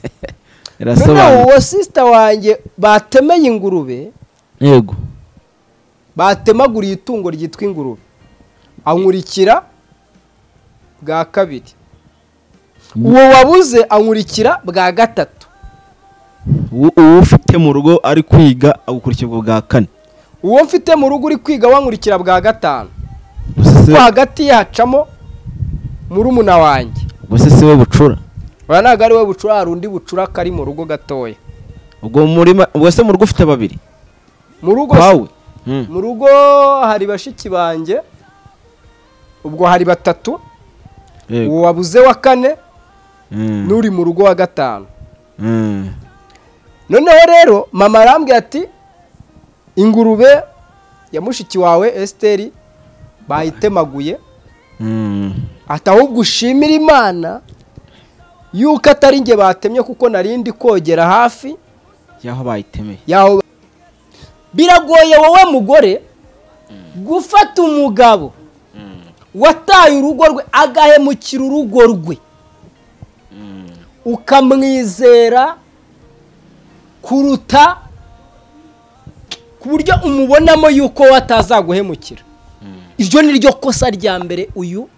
noneho irasobanura uwo sisita wanjye batemeye ingurube yego batemaguriye itungo ryitwa ingurube ankurikira bwa kabiri uwo wabuze ankurikira bwa gatatu uwo uwo ufite mu rugo ari kwiga agukurikira ubwo bwa kane uwo mfite mu rugo uri kwiga wankurikira bwa gatanu gusa ko siwe- hagati ye hacamo murumuna wanjye gusa siwe bucura uriya ntabwo ari we bucura hari undi bucura kari mu rugo gatoya ubwo murima ubwo se mu rugo ufite babiri mu rugo kwawe Hmm. mu rugo hari bashiki banjye ubwo hari batatu Yego. uwo wabuze wa kane Hmm. n'uri mu rugo wa gatanu Hmm. noneho rero mama arambwira ati ingurube ya mushiki wawe esiteri bayitemaguye Hmm. ati ahubwo ushimira imana yuko atari njye batemye kuko nari ndi kogera hafi y'aho bayitemeye yaho biragoye wowe mugore gufata umugabo wataye urugo rwe agahemukira urugo rwe ukamwizera kuruta ku buryo umubonamo yuko we atazaguhemukira iryo ni ryo kosa rya mbere uyu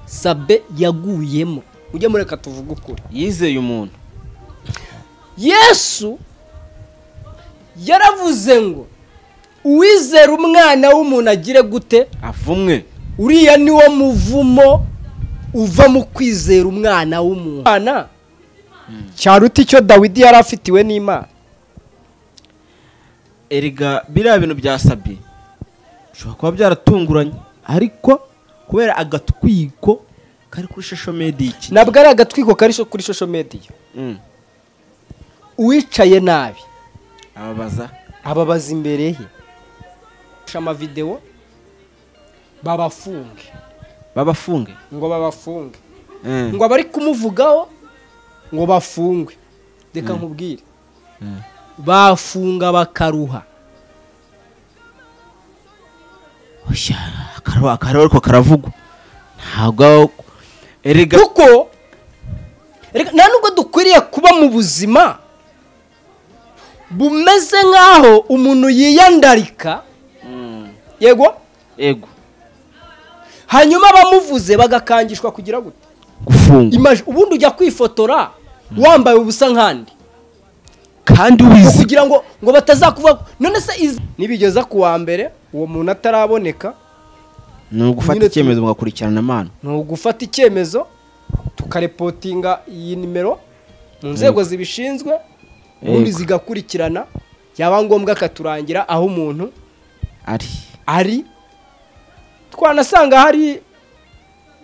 sabe yaguyemo mujye mureka tuvuge ukuri yizeye umuntu yesu yaravuze ngo uwizera umwana w'umuntu agire gute avumwe uriya ni wo muvumo uva mu kwizera umwana w'umuntu Umwana, cyaruta icyo dawidi yari afitiwe n'imana erega biriya bintu byasabye bishobora kuba byaratunguranye ariko kubera agatwiko kari kuri shasho mediki ntabwo ari agatwiko kari so- kuri shosho mediya uwicaye nabi ababaza ababaza imbere ye Basha amavidewo babafunge babafunge ngo babafunge ngo abari kumuvugaho ngo bafungwe reka nkubwire bafunga bakaruha akaruha kariho ariko karavugwa ntabwo aho- erega kuko reka nta nubwo dukwiriye kuba mu buzima bumeze nk'aho umuntu yiyandarika yego yego hanyuma abamuvuze bagakangishwa kugira gute gufungwa Imaj- ubundi ujya kwifotora wambaye ubusa nk'andi kandi wizi kugira ngo ngo batazakuvuga none se izi- nibigeza ku wa mbere uwo muntu ataraboneka ni ugufata Nyine tu- icyemezo mugakurikirana amano ni ugufata icyemezo tukarepotinga iyi nimero mu nzego zibishinzwe ubundi Yego. zigakurikirana yaba ngombwa akaturangira aho umuntu ari ari twanasanga hari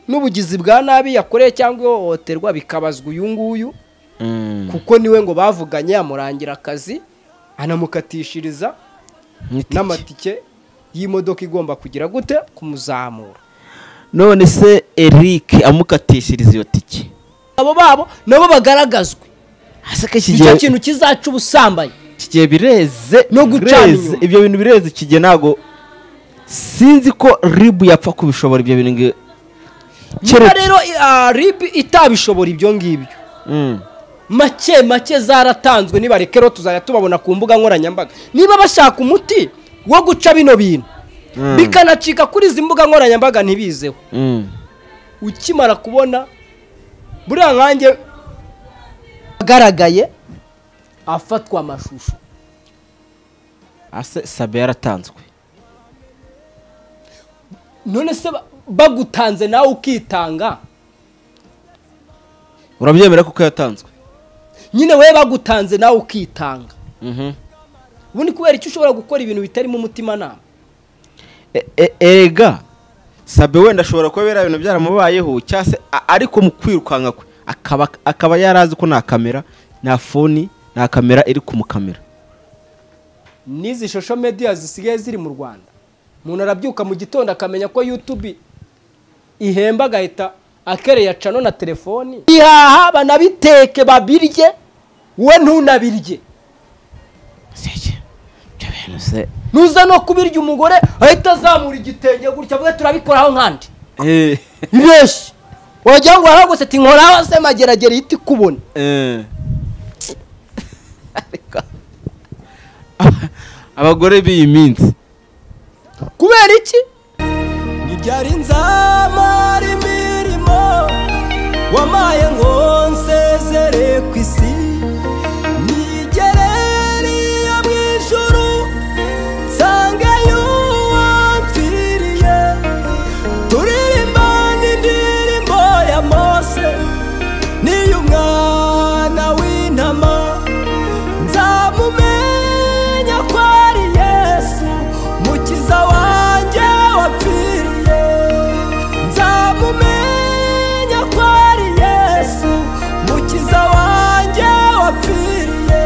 n'ubugizi bwa nabi yakoreye cyangwa ihohoterwa bikabazwa uyu nguyu Mm. kuko niwe ngo bavuganye yamurangira akazi anamukatishiriza Nk'itike. n'amatike y'imodoka igomba kugira gute kumuzamura none se eric amukatishiriza iyo tike abo babo nabo bagaragazwe hasi ko iki icyo gihe kintu kizaca ubusambanyi iki gihe bireze No gucana bireze. inyuma. ibyo bintu bireze iki gihe ntabwo sinzi ko ribu yapfa kubishobora ibyo bintu nge- niba keretse rero ah, rib itabishobora ibyo ngibyo Mm. make make zaratanzwe nibareke rero tuzajya tubabona ku mbuga nkoranyambaga niba bashaka umuti wo guca bino bintu Mm. bikanacika kuri izi mbuga nkoranyambaga ntibizeho Mm. ukimara kubona buriya nkanjye agaragaye afatwa amashusho ase sabe yaratanzwe none se ba- bagutanze nawe ukitanga urabyemera kuko yatanzwe nyine we bagutanze nawe ukitanga Mhm. ubundi kubera icyo ushobora gukora ibintu bitarimo umutimanama E- e- erega sabe wenda ashobora kuba biriya bintu byaramubayeho cyangwa se a- ariko mu kwirukanka kwe akaba akaba yarazi ko nta kamera nta foni nta kamera iri kumukamera n'izi shosho mediya zisigaye ziri mu rwanda umuntu arabyuka mu gitondo akamenya ko yutubi ihemba agahita akereya cano na telefoni ihaha banabiteke babirye we ntunabirye nuza no kubirya umugore ahita azamura igitenge gutya avuga turabikoraho nkandi Eh, ni benshi wagira ngo waragose ati nkoraho se mageragere ihita ikubona Eh. Ariko, abagore b'iyi minsi kubera iki ntibyari nzamara imirimo wamaye ngo nsezere ku isi nigereriye mu ijuru nsange y'uwapfiriye turirimba n'indirimbo ya mose n'iy'umwana w'intama nzamumenya ko ari yesu mukiza wanjye wapfiriye nzamumenya ko ari yesu mukiza wanjye wapfiriye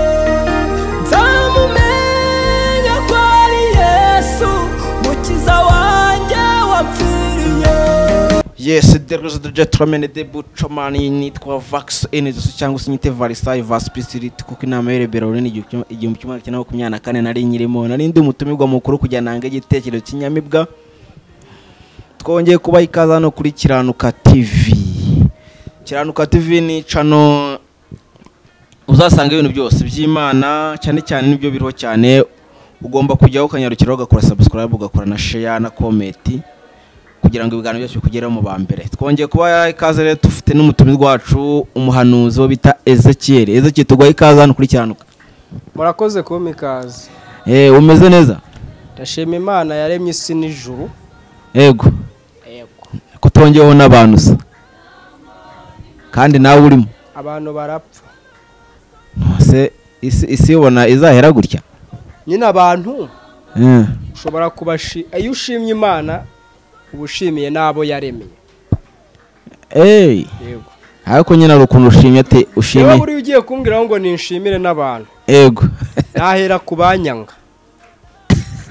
nzamumenya ko ari yesu mukiza wanjye wapfiriye yes deruze de turamene de bucomani nitwa vax enezosi cyangwa se nyite varisayi vasi pisiriti kuko inama y'urebera runini igihumbi kimwe magana cyenda makumyabiri na kane nari nyirimo nari ndi umutumirwa mukuru kujya nanga igitekerezo cy'inyamibwa twongeye kubaha ikaze hano kuri kiranuka tv kiranuka tv ni cano uzasanga ibintu byose by'imana cyane cyane nibyo biriho cyane ugomba kujyaho ukanyarukiraho ugakora sabusikarayibu ugakora na sheya na komenti kugira ngo ibiganiro byacu bikugereho mu ba mbere twongeye kuba ikaze rero dufite n'umutumirwa wacu umuhanuzi wo bita ezekiyeri ezekiyeri tuguha ikaze hano kuri kiranuka murakoze kumpa ikaze eee umeze neza ndashima imana yaremye isi n'ijuru yego ko twongeyeho n'abantu usa kandi nawe urimo abantu barapfa ese isi isi ubona izahera gutya nyine abantu Eh, ushobora kubashi iyo ushimye imana uba ushimiye n'abo yaremeye eee yego ariko nyine hari ukuntu ushimye ati niba ushimye buriya ugiye kumbwiraho ngo ninshimire n'abantu yego nahera ku banyanga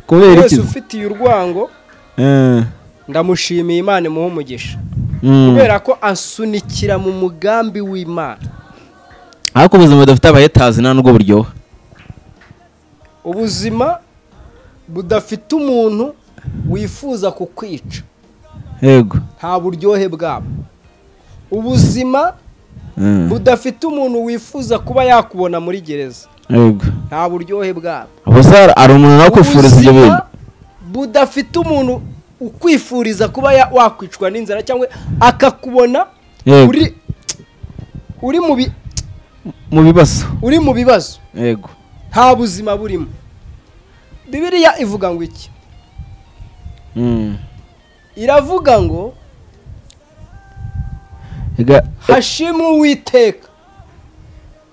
kubera iki wese se? ufitiye urwango Eh, ndamushimiye imana imuha umugisha mm. kubera ko asunikira mu mugambi w'imana ariko ubuzima budafite abahetazi nta nubwo buryoha ubuzima budafite umuntu wifuza kukwica yego nta buryohe bwabo ubuzima Eh, budafite umuntu wifuza kuba yakubona muri gereza yego nta buryohe bwabo ubuse hari umuntu nawe kwifuriza ibyo Ubuzima bintu budafite umuntu ukwifuriza kuba ya- wakwicwa n'inzara cyangwa akakubona Yego. uri uri mu bi- mu bibazo uri mu bibazo yego nta buzima burimo bibiliya ivuga ngo iki Mm. iravuga ngo Ega- hashimwe uwiteka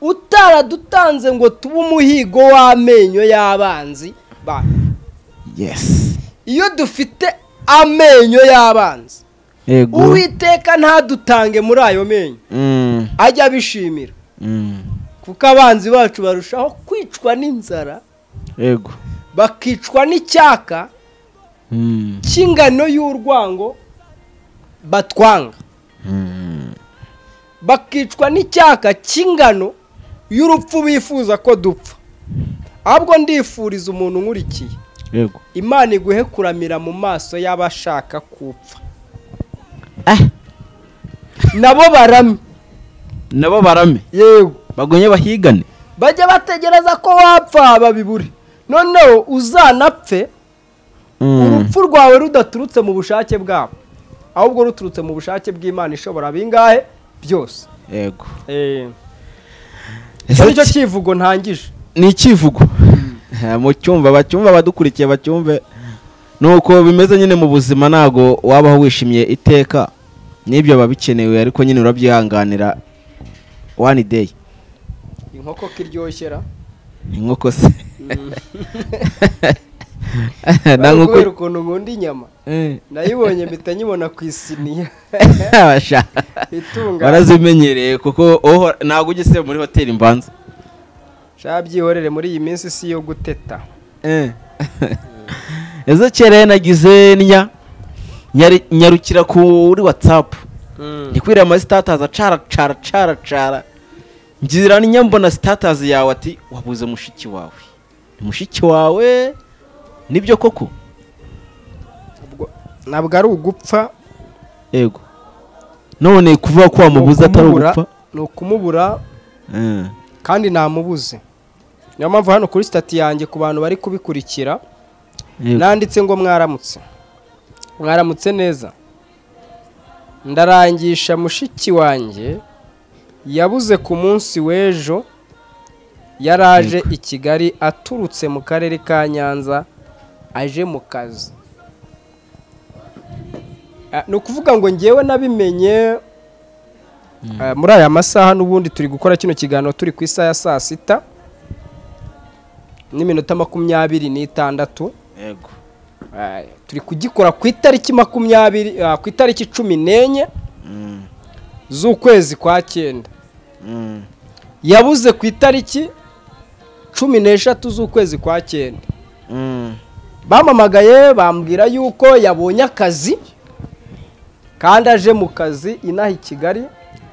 utaradutanze ngo tube umuhigo w'amenyo y'abanzi bacu yes iyo dufite amenyo y'abanzi yego uwiteka ntadutange muri ayo menyo Mm, ajya abishimira mm. kuko abanzi bacu barushaho kwicwa n'inzara yego bakicwa n'icyaka Mm, cy'ingano y'urwango batwanga mm. bakicwa n'icyaka cy'ingano y'urupfu bifuza ko dupfa ahubwo ndifuriza umuntu nkurikiye yego imana iguhe kuramira mu maso y'abashaka kupfa Ah, nabo barame nabo barame yego bagumye bahigane bajya bategereza ko wapfa babibure noneho uzanapfe Mm, urupfu rwawe rudaturutse mu bushake bwabo ahubwo ruturutse mu bushake bw'imana ishobora bingahe byose yego icyo ni Ese cyo ki- cyivugo ntangije ni icyivugo Eh, mu cyumva bacyumva abadukurikiye bacyumve nuko bimeze nyine mu buzima ntago wabaho wishimye iteka n'ibyo biba bikenewe ariko nyine urabyihanganira one day inkoko kiryoshera inkoko se na bari kubera nkoko ukuntu nkunda inyama nayibonye mpita nyibona ku isiniya Abasha- itungana barazimenyereye kuko uhora- ntabwo ugeze muri hoteli mbanza nshya byihorere muri iyi minsi si iyo guteta ezo kera nagize nya nyari- nyarukira kuri watsapu ndikwiriye ama sitatazi acara cara cara cara ngira ninya mbona sitatazi yawe ati wabuze mushiki wawe Ni mushiki wawe nibyo koko Ubwo- ntabwo ari ugupfa yego none kuvuga ko wamubuze atari ukumubura- ugupfa ni ukumubura Eh, kandi namubuze niyo mpamvu hano kuri sitati yanjye ku bantu bari kubikurikira yego. nanditse ngo mwaramutse mwaramutse neza ndarangisha mushiki wanjye yabuze ku munsi w'ejo yaraje i kigali aturutse mu karere ka nyanza aje mu kazi Ah, ni ukuvuga ngo ngewe nabimenye ah, muri aya masaha n'ubundi turi gukora kino kiganiro turi ku isaha ya saa sita n'iminota makumyabiri n'itandatu yego Eh, turi kugikora ku itariki makumyabiri ah, ku itariki cumi n'enye Mm, z'ukwezi kwa cyenda mm, yabuze ku itariki cumi n'eshatu z'ukwezi kwa cyenda mm. bampamagaye bambwira yuko yabonye akazi kandi aje mu kazi inaha i kigali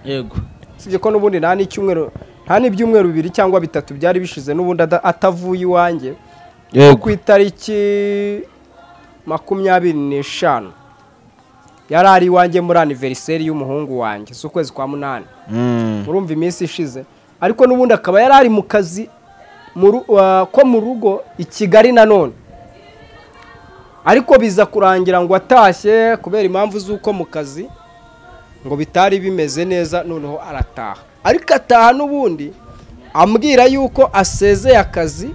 yego usibye ko n'ubundi nta n'icyumweru nta n'ibyumweru bibiri cyangwa bitatu byari bishize n'ubundi ada- atavuye iwanjye ku yego itariki makumyabiri n'eshanu yari ari iwanjye muri aniveriseri y'umuhungu wanjye z'ukwezi kwa munani Mm, murumva iminsi ishize ariko n'ubundi akaba yari ari mu kazi mu ru- wa- ko mu rugo i kigali nanone ariko biza kurangira ngo atashye kubera impamvu z'uko mu kazi ngo bitari bimeze neza noneho arataha ariko ataha n'ubundi ambwira yuko asezeye akazi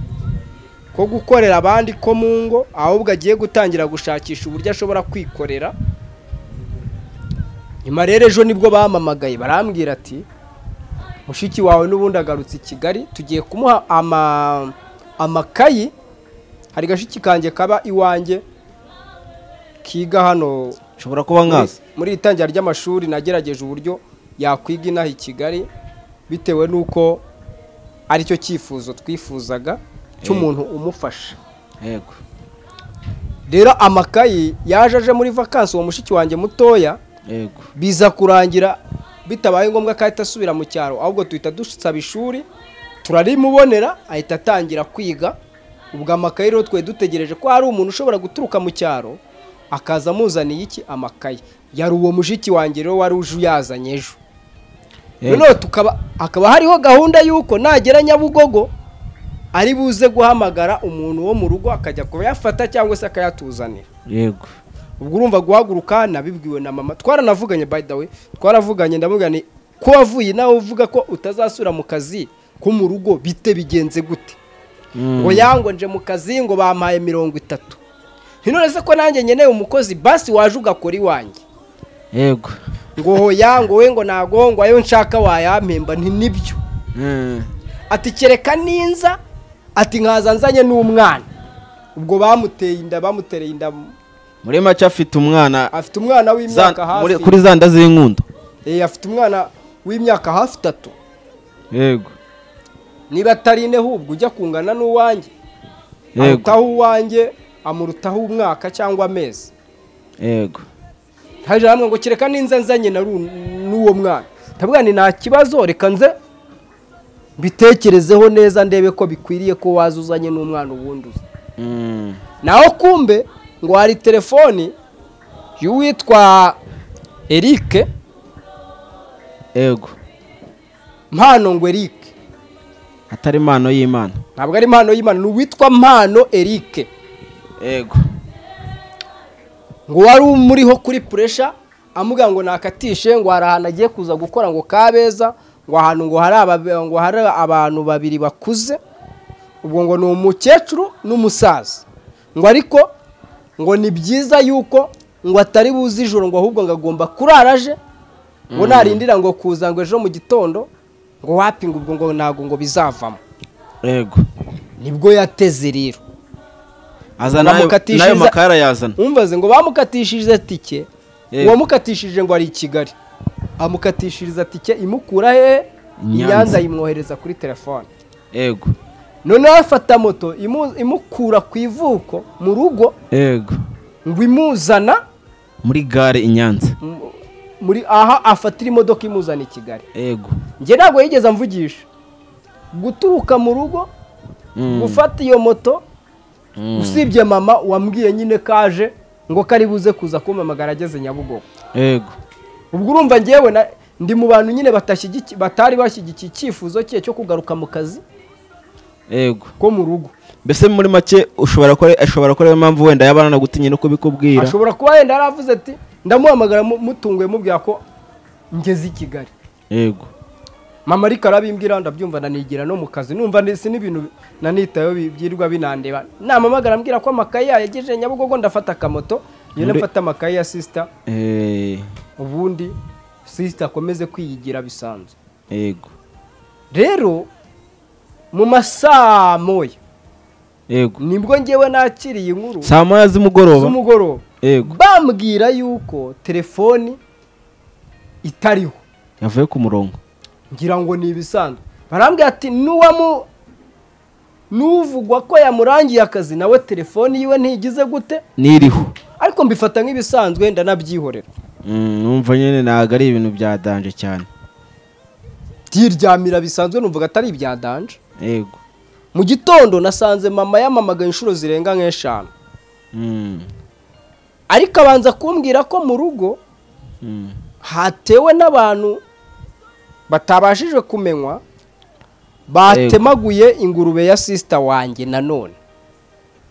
ko gukorera abandi ko mu ngo ahubwo agiye gutangira gushakisha uburyo ashobora kwikorera nyuma rero ejo nibwo bampamagaye barambwira ati mushiki wawe n'ubundi agarutse i kigali tugiye kumuha ama- amakayi hari gashiki kanjye kaba iwanjye kiga hano nshobora kuba muri- nkaza muri iri tangira ry'amashuri nagerageje uburyo yakwiga inaha i kigali bitewe n'uko aricyo cyifuzo twifuzaga cy'umuntu umufasha yego rero amakayi yaje aje muri vakansi uwo mushiki wanjye mutoya yego biza kurangira bitabaye ngombwa ko ahita asubira mu cyaro ahubwo duhita dusaba ishuri turarimubonera ahita atangira kwiga ubwo amakayi rero twari dutegereje ko hari umuntu ushobora guturuka mu cyaro akaza amuzaniye iki amakayi yari uwo mushiki wanjye rero wari uje uyazanye ejo Yego. noneho tukaba hakaba hariho gahunda y'uko nagera nyabugogo ari buze guhamagara umuntu wo mu rugo akajya kuyafata cyangwa se akayatuzanira yego ubwo urumva guhaguruka nabibwiwe na mama twaranavuganye by the way twaravuganye ndamubwira ni ko wavuye nawe uvuga ko utazasubira mu kazi ko mu rugo bite bigenze gute ngo yango nje mu kazi ngo bampaye mirongo itatu none se ko nanjye nkeneye umukozi basi waje ugakora iwanjye yego ngo hoya ngo we ngo nago ngo ayo nshaka wayampemba nti nibyo Mm, ati kereka ninza ati nkaza nzanye n'umwana ubwo bamuteye inda bamutereye inda muri make afite umwana afite umwana za- w'imyaka hafi muri- kuri za nda z'inkundo Eh, afite umwana w'imyaka hafi itatu yego niba atari ine ahubwo ujya kungana n'uwanjye yego arutaho uwanjye amurutaho umwaka cyangwa amezi yego hajya hamwe ngo kereka ninza nzanye na ru- n'uwo mwana ndavuga ni nta kibazo reka nze mbitekerezeho neza ndebe ko bikwiriye ko waza uzanye n'umwana ubundi uzi Mm, naho kumbe ngo hari telefoni y'uwitwa erike yego mpano ngo erike atari impano y'imana ntabwo ari impano y'imana ni uwitwa mpano erike yego ngo wari umuriho kuri puresha amubwira ngo nakatishe ngo hari ahantu agiye kuza gukora ngo kabeza ngo ahantu ngo hari aba- ngo hari abantu babiri bakuze ubwo ngo ni umukecuru n'umusaza ngo ariko ngo ni byiza yuko ngo atari buze ijoro ngo ahubwo ngo agomba kurara aje ngo narindira ngo kuza ngo ejo mu gitondo ngo wapinga ubwo ngo ntabwo ngo bizavamo yego nibwo yateze rero azana ayo- Bamukatishiriza- n'ayo makara yazana umvaze ngo bamukatishije tike Yego. uwamukatishije ngo ari i kigali amukatishiriza tike imukura he Nyanza. nyanza yimwohereza kuri telefone yego noneho afata moto imu- imukura ku ivuko mu rugo yego ngo imuzana muri gare i nyanza mu- muri aha afatira imodoka imuzana i kigali yego njye ntabwo yigeze amvugisha guturuka mu rugo Mm, gufata iyo moto mm, usibye mama wambwiye nyine kaje ngo kari buze kuza kumpamagara ageze nyabugogo yego ubwo urumva ngewe na- ndi mu bantu nyine batashyigiki- batari bashyigikiye icyifuzo cye cyo kugaruka mu kazi yego ko mu rugo mbese muri make ushobora kuba ashobora kuba ariyo mpamvu wenda yaba ananagutinye no kubikubwira ashobora kuba yenda yaravuze ati ndamuhamagara mu- mutunguye mubwira ko ngeze i kigali yego mama ariko arabimbwira ndabyumva nanigira no mu kazi numva ndetse n'ibintu nanitayeho bi- byirwa binandeba namamagara ambwira ko amakaye yayagejeje nyabugogo ndafata akamoto ngenda Muri- mfata amakaye ya sisita Eh, ubundi sisita akomeze kwiyigira bisanzwe yego rero mu masaa moya yego nibwo ngewe nakiriye inkuru saa moya z'umugoroba z'umugoroba yego bambwira yuko telefoni itariho yavuye ku murongo ngira ngo ni ibisanzwe barambwira ati n'uwamu n'uvugwa ko yamurangiye akazi nawe telefoni yiwe ntigize gute n'iriho ariko mbifata nk'ibisanzwe ndanabyihorera Mm, numva nyine ntabwo ari ibintu byadanje cyane byiryamira bisanzwe numvaga atari ibya danje yego mu gitondo nasanze mama yamamagaye inshuro zirenga nk'eshanu Mm, ariko abanza kumbwira ko mu rugo mm. hatewe n'abantu batabashije kumenywa batemaguye ingurube ya sisita wanjye nanone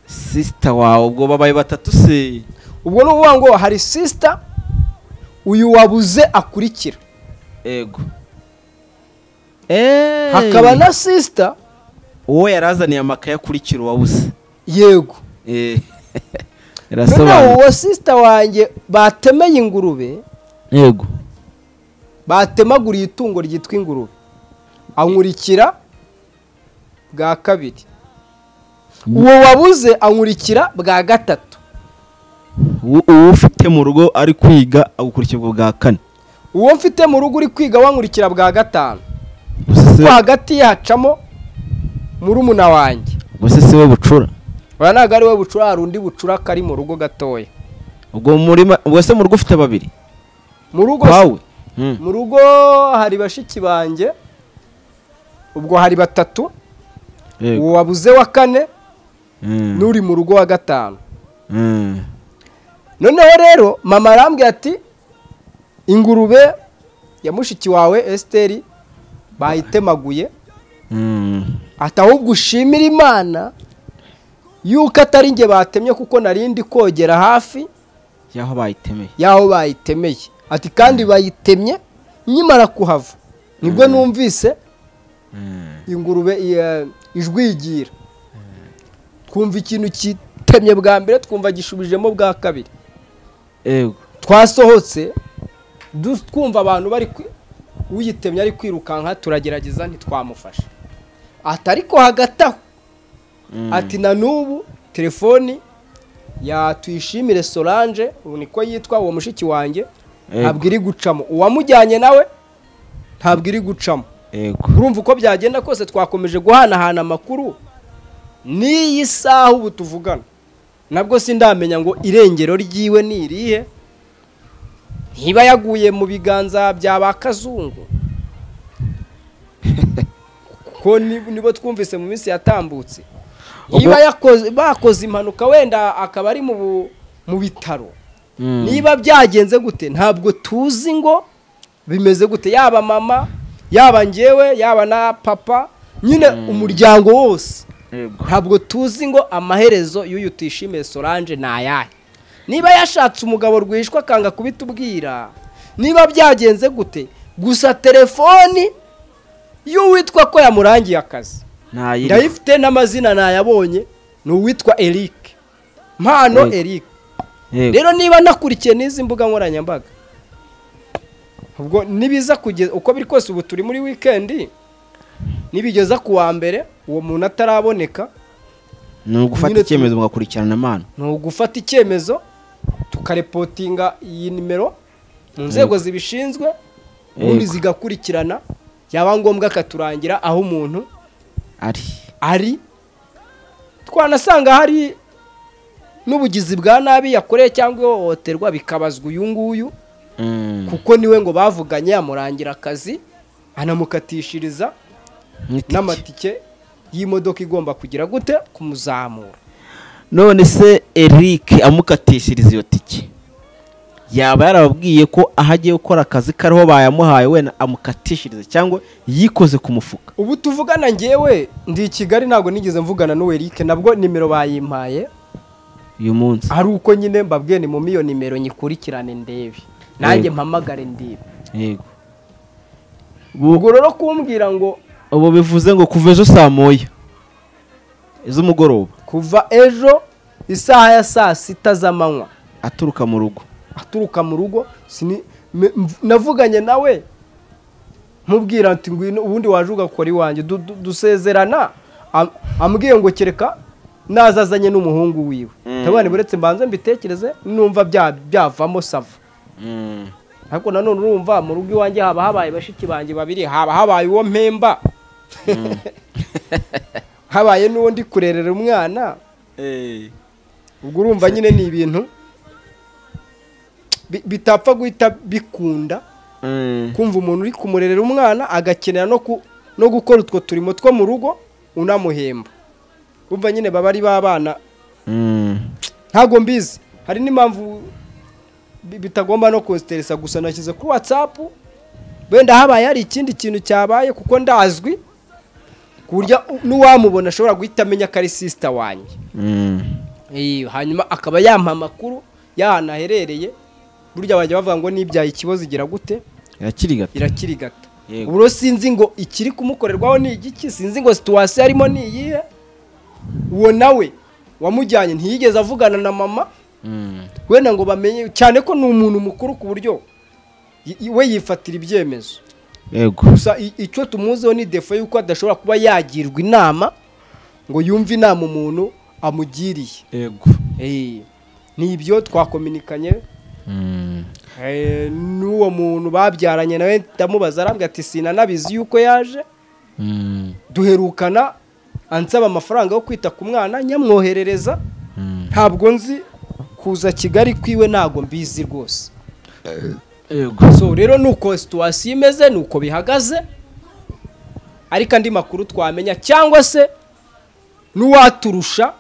sisita wawe ubwo babaye batatu se ubwo ni ukuvuga ngo hari sisita uyu wabuze akurikira yego Eh, hakaba na sisita uwo yarazaniye amakaye akurikira uwabuze yego Eh, noneho irasobanura uwo sisita wanjye batemeye ingurube yego batemaguriye itungo ryitwa ingurube ankurikira bwa kabiri uwo wabuze ankurikira bwa gatatu uwo uwo ufite mu rugo ari kwiga agukurikira ubwo bwa kane uwo mfite mu rugo uri kwiga wankurikira bwa gatanu gusa ko siwe- hagati ye hacamo murumuna wanjye gusa si we bucura uriya ntabwo ari we bucura hari undi bucura kari mu rugo gatoya ubwo murima ubwo se mu rugo ufite babiri mu rugo kwawe Mm, mu rugo hari bashiki banjye ubwo hari batatu yego uwo wabuze wa kane Mm, n'uri mu rugo wa gatanu mm, noneho rero mama arambwira ati ingurube ya mushiki wawe esiteri bayitemaguye mm. ati ahubwo ushimira imana yuko atari njye batemye kuko nari ndi kogera hafi y'aho bayitemeye y'aho bayitemeye ati kandi bayitemye nkimara kuhava nibwo numvise Mm, ingurube iya- ijwi yigira twumva ikintu kitemye bwa mbere twumva gishubijemo bwa kabiri yego twasohotse du- twumva abantu bari kwi- uyitemye ari kwirukanka turagerageza ntitwamufasha ati ariko hagati aho Mm. ati na n'ubu telefoni ya tuyishimire solange ubu niko yitwa uwo mushiki wanjye Yego. ntabwo iri gucamo uwamujyanye nawe ntabwo iri gucamo yego urumva uko byagenda kose twakomeje guhanahana amakuru n'iyi saha ubu tuvugana nabwo sindamenya ngo irengero ryiwe ni irihe ntiba yaguye mu biganza bya ba kazungu kuko ni- nibo twumvise mu minsi yatambutse niba yakoze- bakoze impanuka wenda akaba ari mu bu- mu bitaro Mm. niba byagenze gute ntabwo tuzi ngo bimeze gute yaba mama yaba njyewe yaba na papa nyine umuryango wose yego ntabwo tuzi ngo amaherezo y'uyu tuyishimiye solange ni ayahe niba yashatse umugabo rwishwa akanga kubitubwira niba byagenze gute gusa telefoni y'uwitwa ko yamurangiye akazi ntayiri ndayifite n'amazina nayabonye ni uwitwa eric mpano Yego. eric yego rero niba nakurikiye n'izi mbuga nkoranyambaga ubwo nibiza kugeza uko biri kose ubu turi muri wikendi nibigeza ku wa mbere uwo muntu ataraboneka ni ugufata nyine tu- icyemezo mugakurikirana amana ni ugufata icyemezo tukarepotinga iyi nimero mu nzego zibishinzwe ubundi Yego. zigakurikirana yaba ngombwa akaturangira aho umuntu ari ari twanasanga hari n'ubugizi bwa nabi yakoreye cyangwa ihohoterwa bikabazwa uyu nguyu Mm. kuko niwe ngo bavuganye yamurangira akazi anamukatishiriza Nk'itike. n'amatike y'imodoka igomba kugira gute kumuzamura none se eric amukatishiriza iyo tike yaba yarababwiye ko aho agiye gukora akazi kariho bayamuhaye wenda amukatishirize cyangwa yikoze ku mufuka ubu tuvugana ngewe ndi i kigali ntabwo nigeze mvugana n'uwe Eric nabwo nimero bayimpaye uyu munsi ari uko nyine mbabwiye ni mu miyo nimero nyikurikirane ndebe nanjye Yego. mpamagare ndebe yego ubwo rero kumbwira ngo ubu bivuze ngo kuva ejo saa moya iz'umugoroba kuva ejo isaha ya saa sita z'amanywa aturuka mu rugo aturuka mu rugo sini- me- mv- navuganye nawe mubwira ati ngwino ubundi waje ugakora iwanjye Du- du- dusezerana Am- ambwiye ngo kereka naza azanye n'umuhungu wiwe Mm. ndabona buretse mbanze mbitekereze numva bya- byavamo sava ariko nanone urumva mu rugo iwanjye haba habaye bashiki banjye babiri haba habaye uwo mpemba habaye n'uwo ndi kurerera umwana ubwo urumva nyine ni ibintu bi- bitapfa guhita bikunda kumva umuntu uri kumurerera umwana agakenera no ku- no gukora utwo turimo two mu rugo unamuhemba urumva nyine baba ari babana ntabwo mbizi hari n'impamvu bi- bitagomba no konsiteresa gusa nashyize kuri watsapu wenda habaye hari ikindi kintu cyabaye kuko ndazwi ku buryo u- n'uwamubona ashobora guhita amenya ko ari sisita wanjye Iyo, hanyuma akaba yampa amakuru y'ahantu aherereye burya bajya bavuga ngo n'ibyaye ikibazo igira gute irakiri gato irakirigata Yego. ubu rero sinzi ngo ikiri kumukorerwaho ni igiki sinzi ngo situwasiyo arimo ni iyihe uwo nawe wamujyanye ntiyigeze avugana na mama wenda ngo bamenye cyane ko ni umuntu mukuru ku buryo y- y- we yifatira ibyemezo yego gusa i- icyo tumuziho ni defo y'uko adashobora kuba yagirwa inama ngo yumve inama umuntu amugiriye yego Eh, ni ibyo twakominikanye Eh, n'uwo muntu babyaranye nawe ndamubaza arambwira ati sinanabizi yuko yaje duherukana ansaba amafaranga yo kwita ku mwana nyamwoherereza ntabwo nzi kuza kigali kwiwe ntabwo mbizi rwose yego so rero nuko situwasiyo imeze nuko bihagaze ariko andi makuru twamenya cyangwa se n'uwaturusha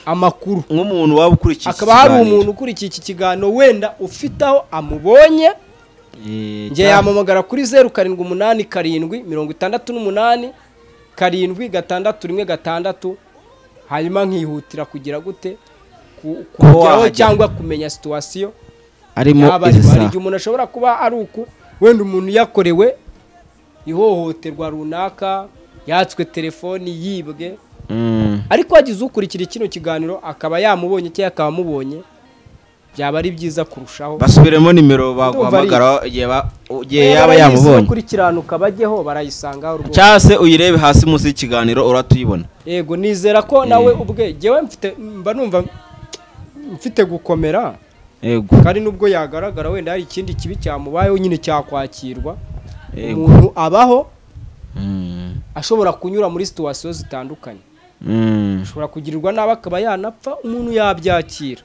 amakuru nk'umuntu waba ukurikiye iki hakaba hari kiganiro. umuntu ukurikiye iki kiganiro wenda ufite aho amubonye Eh, njye yamamagara kuri zeru karindwi umunani karindwi mirongo itandatu n'umunani karindwi gatandatu rimwe gatandatu hanyuma nkihutira kugira gute ku- kugeraho wahagera. cyangwa kumenya situwasiyo arimo yaba izi ariho. hari saha igihe umuntu ashobora kuba ari uku wenda umuntu yakorewe ihohoterwa runaka yatswe telefoni yibwe Mm. ariko wagize ukurikira kino kiganiro akaba yamubonye cyangwa akaba amubonye byaba ari byiza kurushaho basubiremo nimero Ndumva ari- baguhamagaraho igihe ba- igihe Niba yaba barayizi yamubonye no kurikiranuka bajyeho barayisangaho rwose cyangwa se uyirebe hasi munsi y'ikiganiro urahita uyibona yego nizera ko nawe ubwe jyewe mfite mba numva mfite gukomera yego kandi nubwo yagaragara wenda hari ikindi kibi cyamubayeho nyine cyakwakirwa Yego. umuntu abaho Mm. ashobora kunyura muri situwasiyo zitandukanye Mm. ashobora kugirirwa nabi akaba yanapfa umuntu yabyakira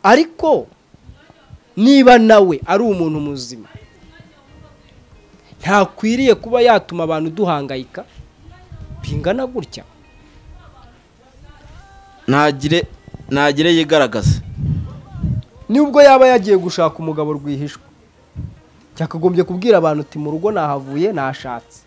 ariko niba nawe ari umuntu muzima ntakwiriye kuba yatuma abantu duhangayika bingana gutya ntagire ntagire yigaragaza nubwo yaba yagiye gushaka umugabo rwihishwa cyakagombye kubwira abantu uti mu rugo nahavuye nashatse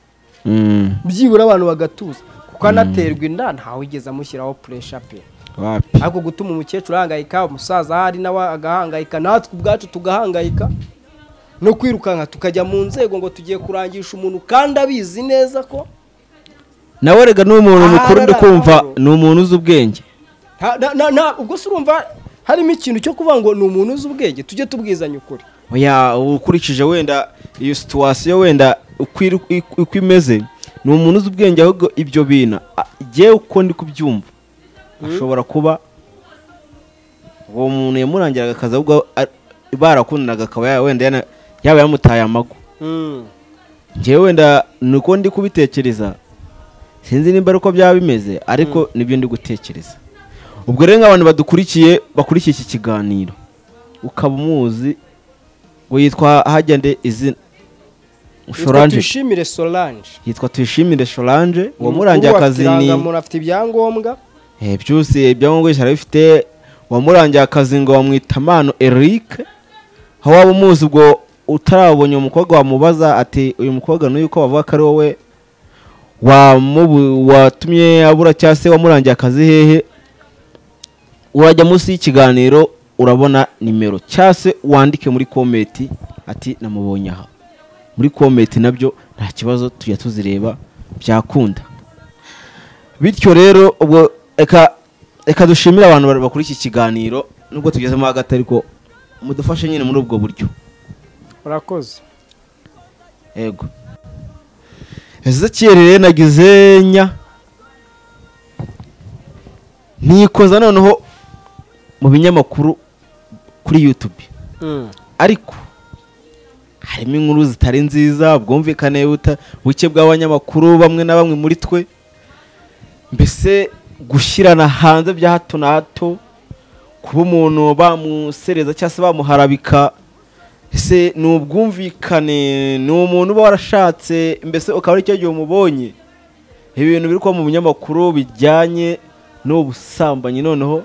Mm. byibura abantu bagatuza kuko anaterwa inda ntawe wigeze amushyiraho puresha pe wapi ariko gutuma umukecuru ahangayika umusaza ahari nawe agahangayika natwe ubwacu tugahangayika no kwirukanka tukajya mu nzego ngo tugiye kurangisha umuntu kandi abizi neza ko nawe rega ni umuntu Aha, mukuru ndi aha, kumva aha. ni umuntu uzi ubwenge nta- nta- nta- nta- ubwo se urumva harimo ikintu cyo kuvuga ngo ni umuntu uzi ubwenge tujye tubwizanya ukuri Oya, ukurikije wenda iyo situwasiyo wenda uko iri- uko- uko imeze ni umuntu uzi ubwenge ahubwo ibyo bintu a- jyewe uko ndi kubyumva ashobora kuba uwo muntu yamurangiraga akazi ahubwo a- barakundanaga akaba ya- wenda yana- yaba yamutaye amagu njyewe wenda ni uko ndi kubitekereza sinzi nimba ari uko byaba bimeze ariko nibyo ndi gutekereza ubwo rero nk'abantu badukurikiye bakurikiye iki kiganiro ukaba umuzi ngo yitwa hagende izina Yitwa Solange tuyishimire solange yitwa tuyishimire Solange Ubu uwamurangiye afite akazi ni irangamuntu afite ibyangombwa Eh, byose ibyangombwa byose arabifite uwamurangiye akazi ngo bamwita Mano Eric aho waba umuzi ubwo utarabonye umukobwa wamubaza ati uyu mukobwa n'uyu ko bavuga ko ari wowe wamubu- watumye abura cyangwa se wamurangiye akazi hehe urajya munsi y'ikiganiro urabona nimero cyangwa se wandike muri komenti ati namubonye aha muri komenti nabyo nta kibazo tujya tuzireba byakunda bityo rero ubwo reka reka dushimire abantu bari- bakora iki kiganiro nubwo tugezemo hagati ariko mudufashe nyine muri ubwo buryo urakoze yego ezekiyeri rero nagize nya nikoza noneho mu binyamakuru kuri yutube ariko harimo inkuru zitari nziza bwumvikane buta- buke bw'abanyamakuru bamwe na bamwe muri twe mbese gushyirana hanze bya hato na hato kuba umuntu bamusereza cyangwa se bamuharabika ese ni ubwumvikane ni umuntu uba warashatse mbese ukaba ari cyo gihe umubonye ibintu biri kuba mu binyamakuru bijyanye n'ubusambanyi noneho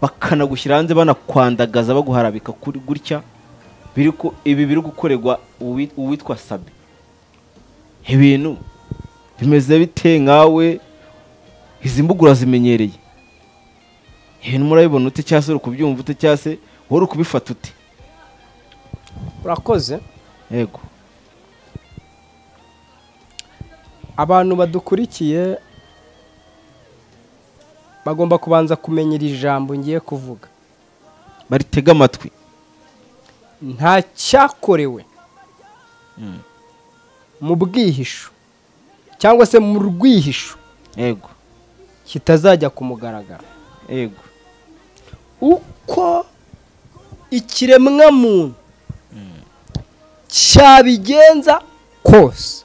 bakanagushyira hanze banakwandagaza baguharabika kuri gutya biri ku- ibi biri gukorerwa uwi- uwitwa sabi ibintu bimeze bite nkawe izi mbuga urazimenyereye ibintu murabibona ute cyangwa se uri kubyumva ute cyangwa se wowe uri kubifata ute urakoze yego abantu badukurikiye bagomba kubanza kumenya iri jambo ngiye kuvuga baritega amatwi nta cyakorewe mu bwihisho cyangwa se mu rwihisho yego kitazajya ku mugaragaro yego uko ikiremwamuntu cyabigenza kose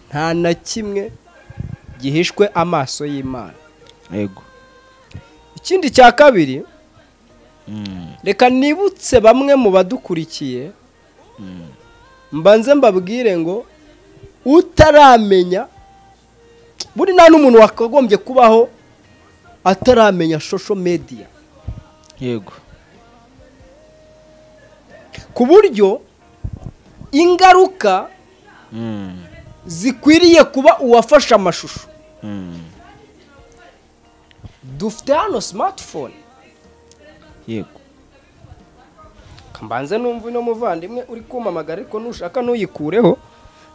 nta na kimwe gihishwe amaso y'imana yego ikindi cya kabiri reka nibutse bamwe mu badukurikiye mbanze mbabwire ngo utaramenya buri nta n'umuntu wakagombye kubaho ataramenya shosho mediya yego ku buryo ingaruka zikwiriye kuba uwafashe amashusho dufite hano simatifone yego mbanze numva uno muvandimwe uri kumamagara ariko nushaka ntuyikureho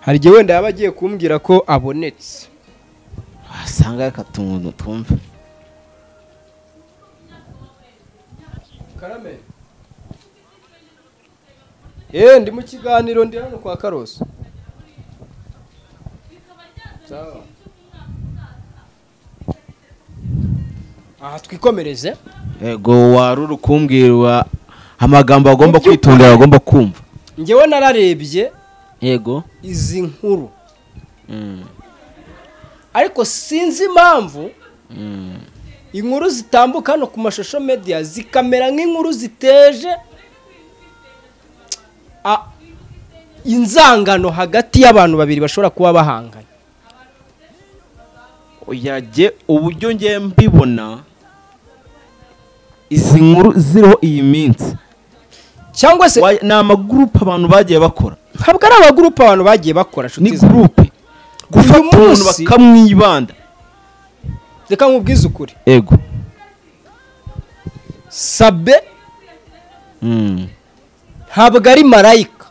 hari igihe wenda yaba agiye kumbwira ko abonetse wasanga reka tuntu twumve karame yewe ndi mu kiganiro ndi hano kwa karoso Sawa. aha twikomereze yego wari uri kumbwirwa amagambo agomba Mu by'ukuri. kwitondera agomba kumva ngewe nararebye yego izi nkuru ariko sinzi impamvu inkuru zitambuka hano ku mashusho media zikamera nk'inkuru ziteje a- inzangano hagati y'abantu babiri bashobora kuba bahanganye yajye uburyo ngiye mbibona izi nkuru ziriho iyi minsi cyangwa se Wa- ni amagurupe abantu bagiye bakora ntabwo ari abagurupe abantu bagiye bakora ni nshuti zanjye. gurupe gufata umuntu munsi- bakamwibanda reka nkubwize ukuri yego sabe Mm. ntabwo ari marayika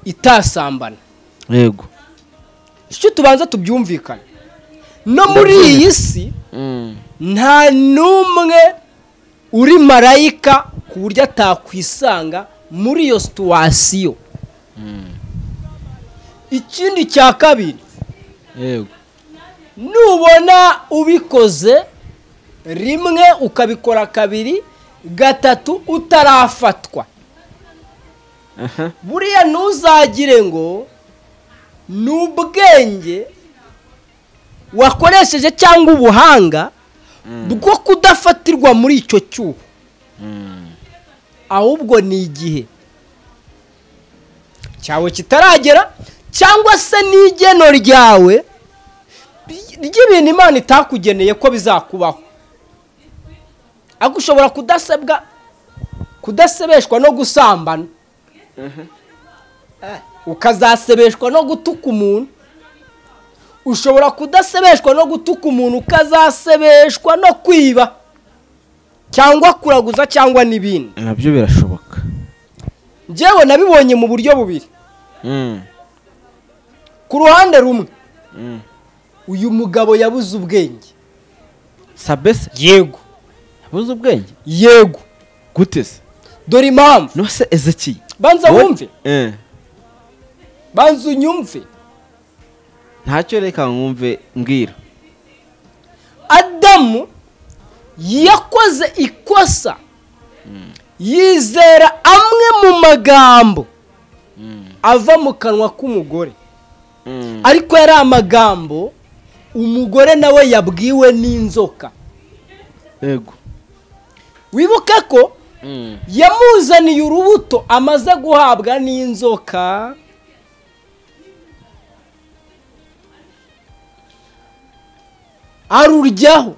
itasambana yego icyo tubanza tubyumvikane no muri iyi si nta n'umwe uri marayika ku buryo atakwisanga muri iyo situwasiyo ikindi cya kabiri yego nubona ubikoze rimwe ukabikora kabiri gatatu utarafatwa aha buriya ntuzagire ngo ni ubwenge wakoresheje cyangwa ubuhanga bwo kudafatirwa muri icyo cyuho ahubwo ni igihe cyawe kitaragera cyangwa se n'igeno ryawe ry'ibintu imana itakugeneye ko bizakubaho ariko ushobora kudasebwa kudasebeshwa no gusambana ukazasebeshwa no gutuka umuntu ushobora kudasebeshwa no gutuka umuntu ukazasebeshwa no kwiba cyangwa kuraguza cyangwa n'ibindi nabyo birashoboka njyewe nabibonye mu buryo bubiri ku ruhande rumwe uyu mugabo yabuze ubwenge sabese yego yabuze ubwenge yego gute se dore impamvu no se ezekiye banza Wowe- wumve Eh. banza unyumve ntacyo reka nkumve mbwira adamu yakoze ikosa yizera amwe mu magambo ava mu kanwa k'umugore ariko yari amagambo umugore nawe yabwiwe n'inzoka yego wibuke ko yamuzaniye urubuto amaze guhabwa n'inzoka aruryaho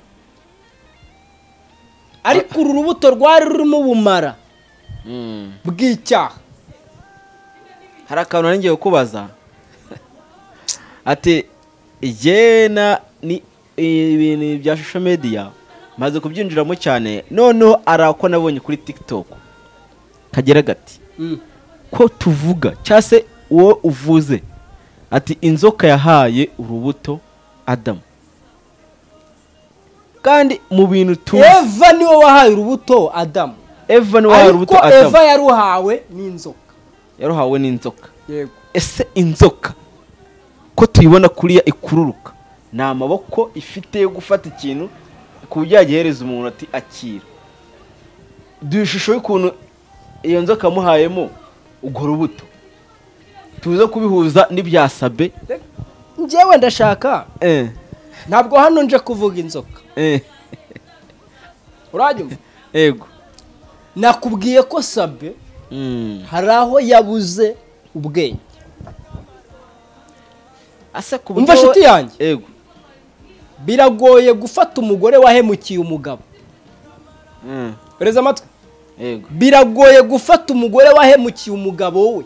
ariko uru rubuto rwari rurimo ubumara bw'icyaha hari akantu nari ngiye kubaza ati igena ni ibintu bya shusho mediya maze kubyinjiramo cyane noneho ari ako nabonye kuri tiktok kagira gati Mm. ko tuvuga cyangwa se uwo uvuze ati inzoka yahaye urubuto adamu kandi mu bintu tuzi eva niwe wahaye urubuto adamu eva ni wahaye ariko urubuto adamu eva yaruhawe n'inzoka yaruhawe n'inzoka yego ese inzoka ko tuyibona kuriya ikururuka ni amaboko ifite yo gufata ikintu ku buryo yagihereza umuntu ati akira duhe ishusho y'ukuntu iyo nzoka yamuhayemo urwo rubuto tuze kubihuza n'ibya sabe njyewe ndashaka eh, ntabwo hano nje kuvuga inzoka eh, urajya ego nakubwiye ko sabe Mm. hari aho yabuze ubwenge asa ku Umva buryo- nshuti yanjye. ego biragoye gufata umugore wahemukiye umugabo Mm. bereza amatwi ego biragoye gufata umugore wahemukiye umugabo we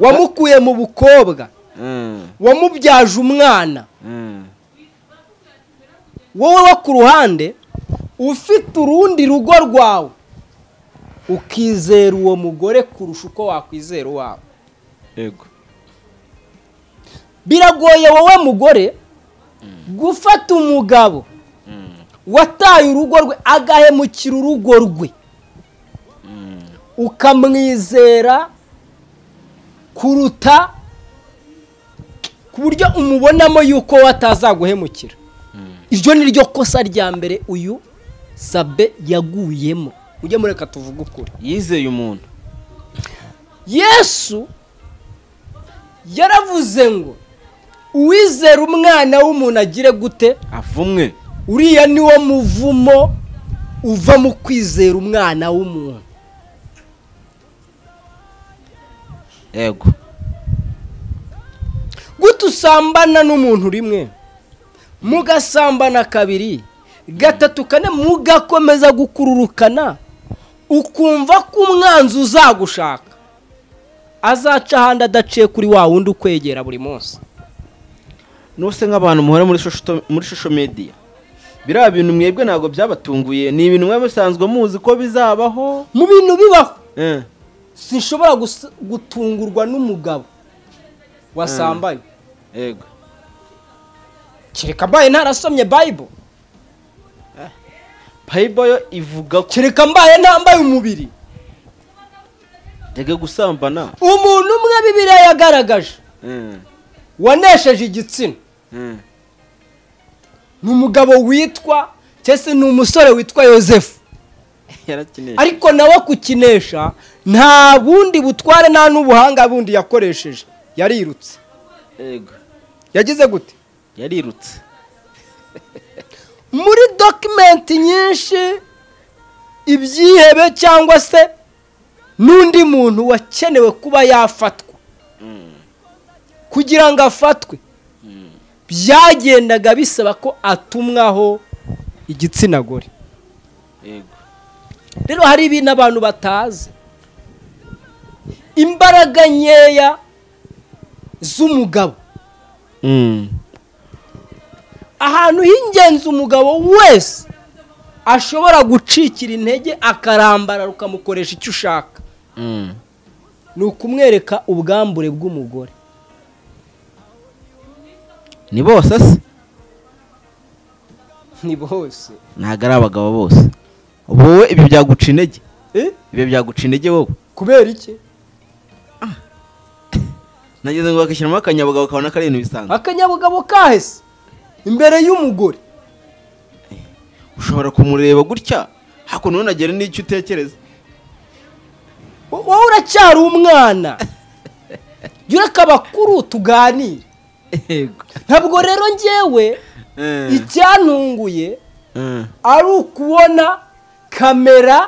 wamukuye mu bukobwa Mm. wamubyaje umwana Mm. wowe wo ku ruhande ufite urundi rugo rwawe ukizera uwo mugore kurusha uko wakwizera uwawe ego biragoye wowe mugore gufata umugabo wataye urugo rwe agahemukira urugo rwe ukamwizera kuruta ku buryo umubonamo yuko we atazaguhemukira iryo ni ryo kosa rya mbere uyu sabe yaguyemo ujye mureka tuvuge ukuri yizeye umuntu yesu yaravuze ngo uwizera umwana w'umuntu agire gute avumwe uriya ni wo muvumo uva mu kwizera umwana w'umuntu ego gute usambana n'umuntu rimwe mugasambana kabiri gatatu kane mugakomeza gukururukana ukumva ko umwanzi uzagushaka azaca ahandi adaciye kuri wa wundi ukwegera buri munsi nuse nk'abantu muhora muri shusho muri shusho media biriya bintu mwebwe ntabwo byabatunguye ni ibintu mwe musanzwe muzi ko bizabaho mu bintu bibaho eh, sinshobora gus- gutungurwa n'umugabo wasambanye ego kereka mbaye ntarasomye bayibule bible yo ivuga ko kereka mbaye ntambaye umubiri ndege gusambana umuntu umwe bibiriya yagaragaje eh, wanesheje igitsina eh, ni umugabo witwa cyangwa se ni umusore witwa yosefu yarakeneye ariko nawe kukinesha nta bundi butware nta n'ubuhanga bundi yakoresheje yarirutse ego yagize gute yarirutse muri dokimenti nyinshi ibyihebe cyangwa se n'undi muntu wakenewe kuba yafatwa kugira ngo afatwe byagendaga bisaba ko atumwaho igitsina gore yego rero hari ibintu abantu batazi imbaraga nkeya z'umugabo ahantu h'ingenzi umugabo wese ashobora gucikira intege akarambara rukamukoresha icyo ushaka ni ukumwereka ubwambure bw'umugore ni bose se ni bose ntabwo ari abagabo bose wowe ibi byaguca intege ibi byaguca intege wowe kubera iki nageze ngo bakishyiramo akanyabugabo kabona ko ari ibintu bisanzwe akanyabugabo kahese imbere y'umugore ushobora kumureba gutya hakuno ntunagere n'icyo utekereza wo- wowe uracyari umwana yureka abakuru tuganire yego ntabwo rero njyewe icyantunguye Eh. ari ukubona kamera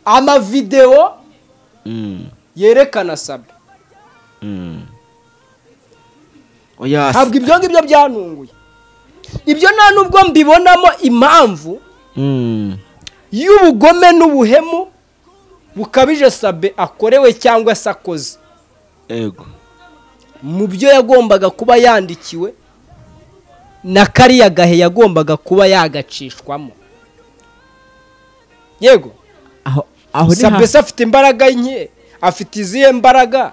amavidewo Mm. yerekana sabe Mm. oya se. ntabwo ibyo ngibyo byantunguye ibyo nta nubwo mbibonamo impamvu Mm. y'ubugome n'ubuhemu bukabije sabe akorewe cyangwa se akoze yego mu byo yagombaga kuba yandikiwe na kariya gahe yagombaga kuba yagacishwamo yego aho aho ni hasi sabese afite imbaraga nke afite izihe mbaraga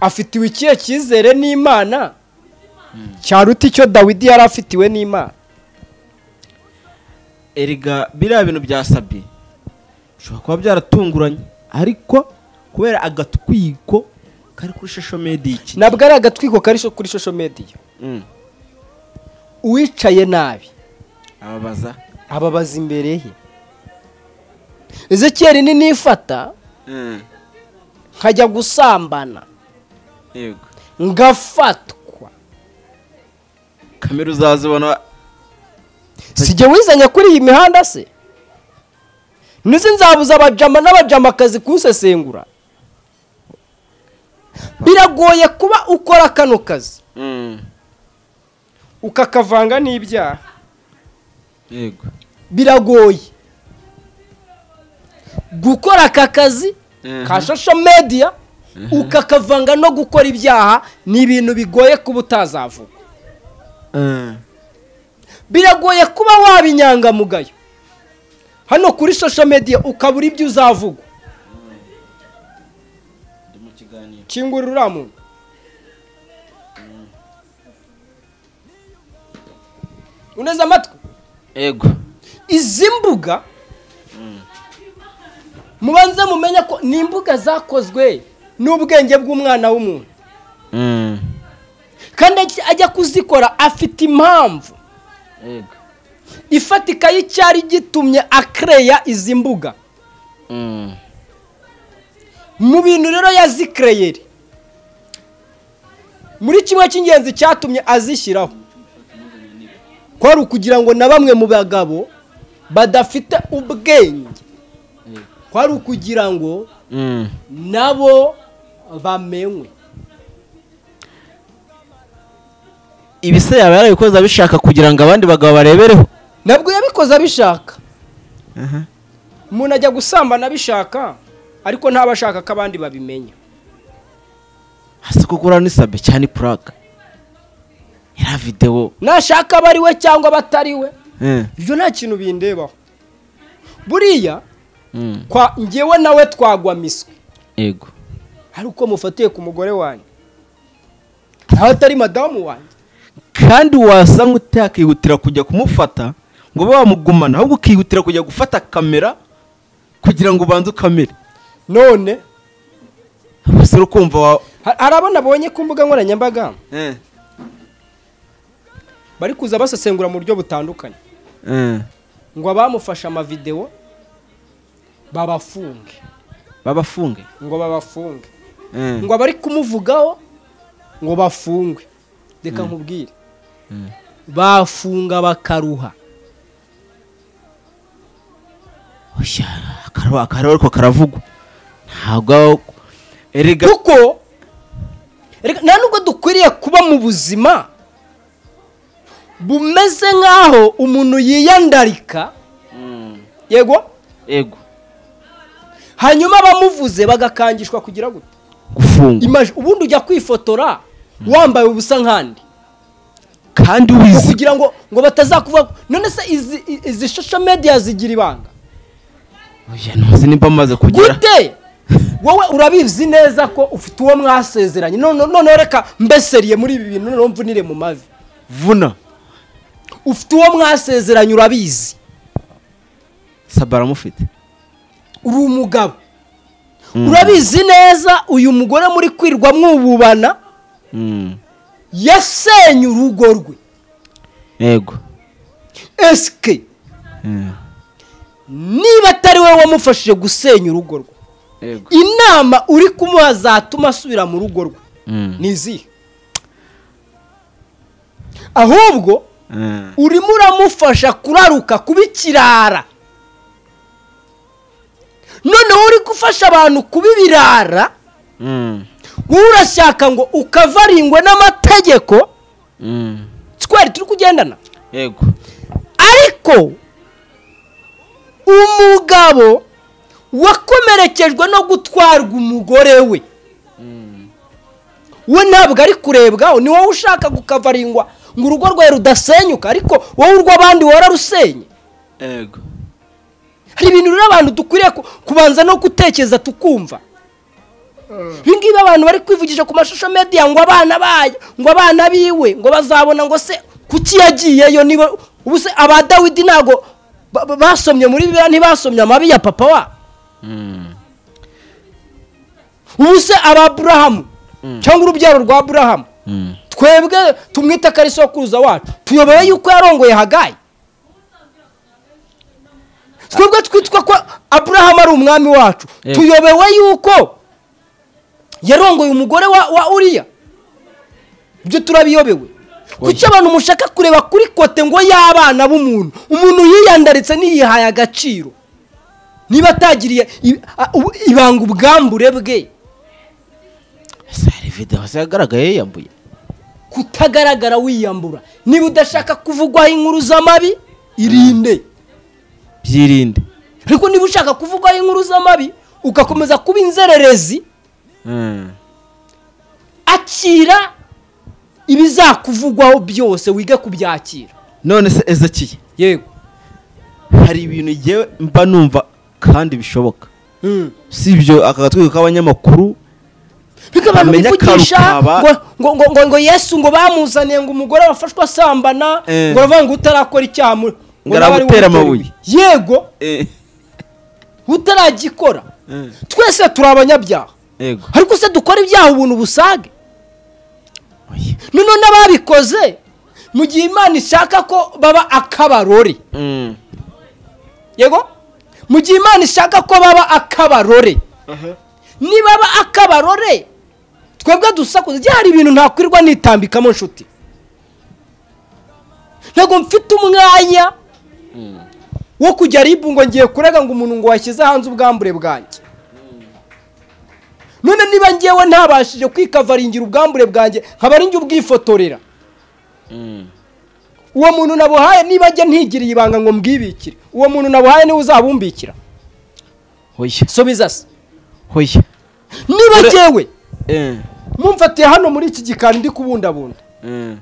afitiwe ikihe cyizere n'imana cyaruta icyo dawidi yari afitiwe n'imana erega biriya bintu byasabye bishobora kuba byaratunguranye ariko kubera agatwiko kari kuri shosho medi iki ntabwo ari agatwiko kari sho- kuri shosho mediya Mm. uwicaye nabi ababaza ababaza imbere he ezekiyeli ni nifata Mm. nkajya gusambana yego ngafatwa kamera uzazibona sijye wizanya kuri iyi mihanda se nizi nzabuza abajama n'abajamakazi kuwusesengura biragoye kuba ukora kano kazi Mm. ukakavanga n'ibyaha yego biragoye gukora aka kazi Mhm. ka social media ukakavanga no gukora ibyaha ni ibintu bigoye kuba utazavuga Mm. biragoye kuba waba inyangamugayo hano kuri social media ukabura ibyo uzavuga ndi mu kiganiro kingurira uriya muntu uneze amatwi yego izi mbuga mubanze mumenye ko ni imbuga zakozwe n'ubwenge bw'umwana w'umuntu Mm. kandi ajya- ajya kuzikora afite impamvu yego ifatika y'icyari gitumye akereya izi mbuga Mm. mu bintu rero yazikereyeri muri kimwe cy'ingenzi cyatumye azishyiraho kwari ukugira ngo na bamwe mu bagabo badafite ubwenge kwari ukugira ngo Mm. nabo bamenwe ibi se yaba yarabikoze abishaka kugira ngo abandi bagabo barebereho ntabwo yabikoze abishaka umuntu ajya gusambana abishaka ariko ntaba ashaka ko abandi babimenya hasi kuko uriya ni sabe cyane puraga yari videwo nashaka aba ari we cyangwa abatari we ibyo nta kintu bindebaho buriya kwa ngewe nawe twagwa miswi yego hari uko mufatiye ku mugore wanjye nawe atari madamu wanjye kandi wasa nk'utakihutira kujya kumufata ngo ube wamugumana ahubwo ukihutira kujya gufata kamera kugira ngo ubanze ukamere none bose uri kumva wa ha- hari abo nabonye ku mbuga nkoranyambaga bari kuza basesengura mu buryo butandukanye ngo abamufashe amavidewo babafunge babafunge ngo babafunge ngo abari kumuvugaho ngo bafungwe reka nkubwire bafunga bakaruha oya akaruha akaruha ariko karavugwa ntabwo aho- erega kuko reka nta nubwo dukwiriye kuba mu buzima bumeze nk'aho umuntu yiyandarika yego yego hanyuma abamuvuze bagakangishwa kugira gute gufungwa Imagine, ubundi ujya kwifotora wambaye ubusa nk'andi kandi wizi kugira ngo ngo batazakuvuga none se izi- i- izi social media zigira ibanga oya ntuzi nimba maze kugera gute wowe urabizi neza ko ufite uwo mwasezeranye none noneho reka mbeseriye muri ibi bintu noneho mvunire mu mavi vuna ufite uwo mwasezeranye urabizi saba aramufite uri umugabo urabizi neza uyu mugore muri kwirwa mwububana Mm. yasenye urugo rwe yego esike niba atari wowe wamufashije gusenya urugo rwe yego inama uri kumuha zatuma asubira mu rugo rwe Mm. ni izihe ahubwo Mm. urimo uramufasha kuraruka kuba ikirara noneho uri gufasha abantu kuba ibirara Mm. wowe urashaka ngo ukavarindwe n'amategeko Mm. twari turi kugendana yego ariko umugabo wakomerekejwe no gutwarwa umugore we we ntabwo ari kurebwaho ni wowe ushaka gukavarindwa ngo urugo rwawe rudasenyuka ariko wowe urw'abandi wararusenye yego hari ibintu rero abantu dukwiriye ku- kubanza no gutekereza tukumva ibi ngibi abantu bari kwivugisha ku mashusho media ngo abana bayo ngo abana biwe ngo bazabona ngo se kuki yagiyeyo niba ubu se aba dawidi ntabwo ba- ba- basomye muri bibiliya ntibasomye amabi ya papa wa ubu se aba aburahamu cyangwa urubyaro rwa aburahamu Mm. twebwe tumwita ko ari sokuruza wacu tuyobewe yuko yarongoye hagayi twebwe twitwa ko aburahamu ari umwami wacu Yego. tuyobewe yuko yarongoye umugore wa, wa uriya ibyo turabiyobewe kuki abantu mushaka kureba kuri kote ngo y'abana b'umuntu umuntu yiyandaritse ntiyihaye agaciro niba atagiriye i- a- u- ibanga ubwambure bwe ese hari videwo zagaragaye yiyambuye kutagaragara wiyambura niba udashaka kuvugwaho inkuru z'amabi irinde byirinde ariko niba ushaka kuvugwaho inkuru z'amabi ugakomeza kuba inzererezi Mm. akira ibizakuvugwaho byose wige kubyakira none se ezekiye yego hari ibintu ngewe mba numva kandi bishoboka si ibyo aka gatwego k'abanyamakuru Ariko abantu Bamenya bivugisha karukaba. ngo, ngo, ngo, ngo, ngo yesu ngo bamuzaniye ngo umugore wafashwe asambana Eh. ngo aravuga ngo utarakora icyaha muri- Ngo nawe ari aragutera wowe utera amabuye. ibuye. yego utaragikora twese turi abanyabyaha yego ariko se dukora ibyaha ubuntu busage Oya. noneho n'ababikoze mu gihe imana ishaka ko baba akabarore Mm. yego mu gihe imana ishaka ko baba akabarore nibaba akabarore twebwe dusakuza igihe hari ibintu ntakwirirwa nitambikamo nshuti ntabwo mfite umwanya wo kujya ribu ngo ngiye kurega ngo umuntu ngo washyize hanze ubwambure bwanjye none niba ngewe ntabashije kwikavaringira ubwambure bwanjye nkaba ari njye ubwifotorera uwo muntu nabuhaye niba ajya ntigiriye ibanga ngo mbwibikire uwo muntu nabuhaye niwe uzabumbikira hoya subiza se hoya niba Ure- ngewe Eh. mumfatiye hano muri iki gikari ndi kubundabunda Mm.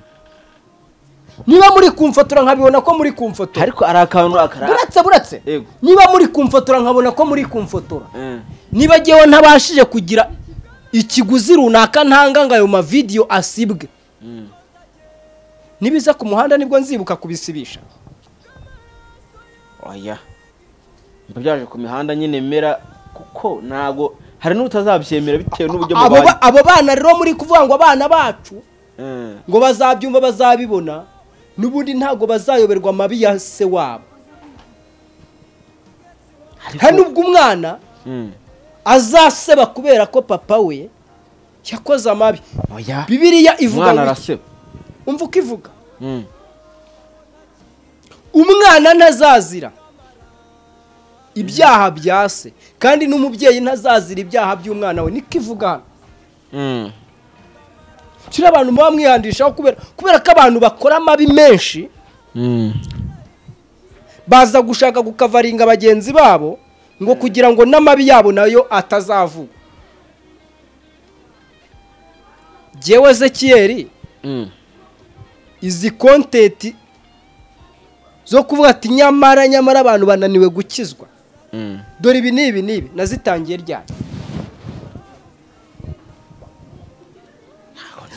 niba muri kumfotora nkabibona ko muri kumfotora ariko ari akantu akara buretse buretse Yego. niba muri kumfotora nkabona ko muri kumfotora Mm. niba ngewe ntabashije kugira ikiguzi runaka ntanga ngo ayo mavidiyo asibwe nibiza ku muhanda nibwo nzibuka kubisibisha oya mba byaje ku mihanda nyine mera kuko ntabwo hari n'ubutazabyemera bitewe n'uburyo Abo ba- mubaye abo bana rero muri kuvuga ngo abana bacu Mm. ngo bazabyumva bazabibona n'ubundi ntabwo bazayoberwa amabi ya se wabo hari n'ubwo umwana Mm. azaseba kubera ko papa we yakoze amabi oya bibiriya ivuga umwana ngo iki? araseba umva uko ivuga Mm. umwana ntazazira ibyaha bya se kandi n'umubyeyi ntazazira ibyaha by'umwana we niko ivuga hano Mm. kiriya abantu muba mwihandishaho kubera kubera ko abantu bakora amabi menshi baza gushaka gukavaringa bagenzi babo ngo kugira ngo n'amabi yabo nayo atazavuga jyewe ezekiyeri izi kontenti zo kuvuga ati nyamara nyamara abantu bananiwe gukizwa dore ibi n'ibi n'ibi nazitangiye ryari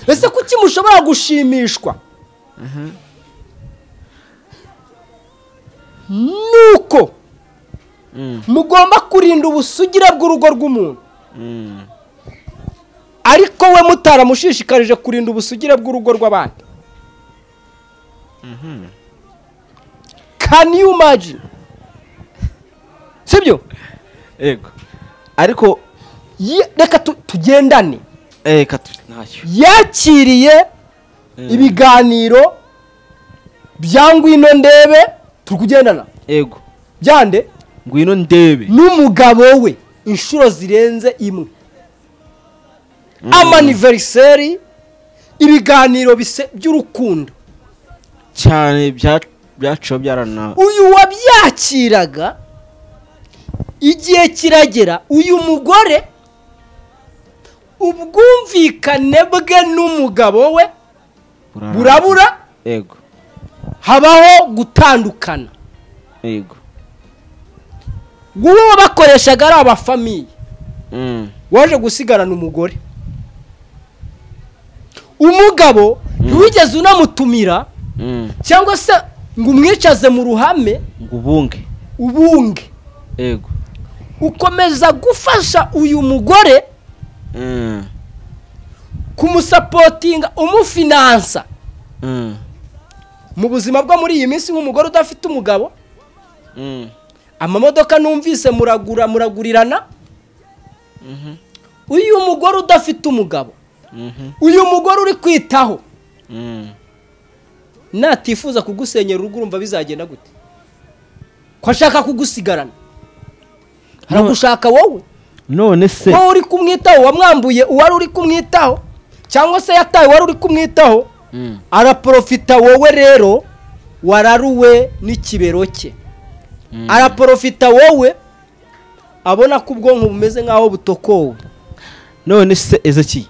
ese kuki mushobora gushimishwa nuko mugomba kurinda ubusugira bw'urugo rw'umuntu ariko we mutaramushishikarije kurinda ubusugire bw'urugo rw'abandi can you imagine sibyo yego ariko Ye- reka tu- tugendane reka tu- ntacyo yakiriye ibiganiro bya ngwino ndebe turi kugendana yego byande ngwino ndebe n'umugabo we inshuro zirenze imwe amaniveriseri ibiganiro bise- by'urukundo cyane bya- byaciwe byarana uyu wabyakiraga igihe kiragera uyu mugore ubwumvikane bwe n'umugabo we burara- burabura yego habaho gutandukana yego wowe bakoreshaga ari abafamiye Mm. waje gusigarana umugore umugabo ntiwigeze unamutumira Mm. cyangwa se ngo umwicaze mu ruhame ngo ubunge ubunge yego ukomeza gufasha uyu mugore Mm. kumusapotinga umufinansa Mm. mu buzima bwo muri iyi minsi nk'umugore udafite umugabo Mm. amamodoka numvise muragura muragurirana uyu mugore udafite umugabo Mhm. uyu mugore uri kwitaho Mm. natifuza kugusenyera urugo urumva bizagenda gute ko ashaka kugusigarana aragushaka wowe none se wowe uri kumwitaho wamwambuye uwari uri kumwitaho cyangwa se yataye uwari uri kumwitaho Mm. araporofita wowe rero wararuwe n'ikibero cye araporofita wowe abona ko ubwonko bumeze nk'aho butokowe none se ezeki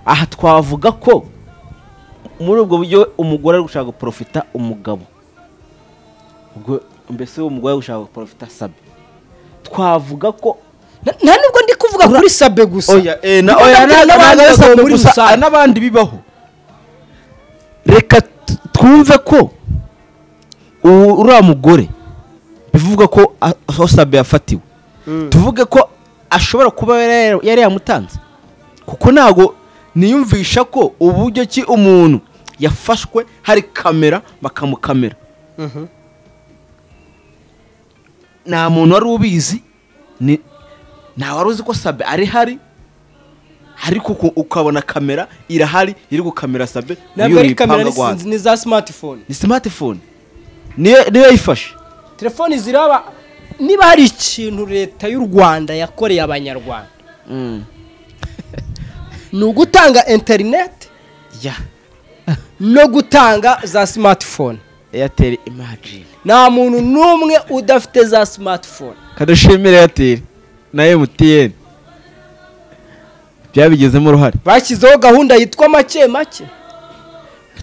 aha twavuga ko muri ubwo buryo umugore ari gushaka guporofita umugabo ubwo mbese uwo mugore ari gushaka guporofita sabe twavuga ko Na- nta nubwo ndi kuvuga kuri sabe gusa eh, na- Nubwo oya, na- nabwira na- n'abandi na- bagabo sabe muri gusa, rusange. n'abandi bibaho reka t- twumve ko uwo- uriya mugore bivuga ko a- aho sabe yafatiwe tuvuge ko ashobora kuba yari- yari yamutanze kuko ntago niyumvisha ko uburyo ki umuntu yafashwe hari kamera bakamukamera nta muntu wari ubizi ni- nta wari uzi ko sabe ari hari ariko uku- ukabona kamera irahari iri gukamera sabe ntabwo niyo ari kamera yipanga ni guhanza sinzi- ni za simatifone ni smartphone niyo niyo yifashe telefoni ziraba niba hari ikintu leta y'u rwanda yakoreye abanyarwanda ni ugutanga interineti ya no gutanga za simatifone airtel imagine nta muntu n'umwe udafite za simatifone kadashimira airtel na mtn byabigezemo uruhare bashyizeho gahunda yitwa make make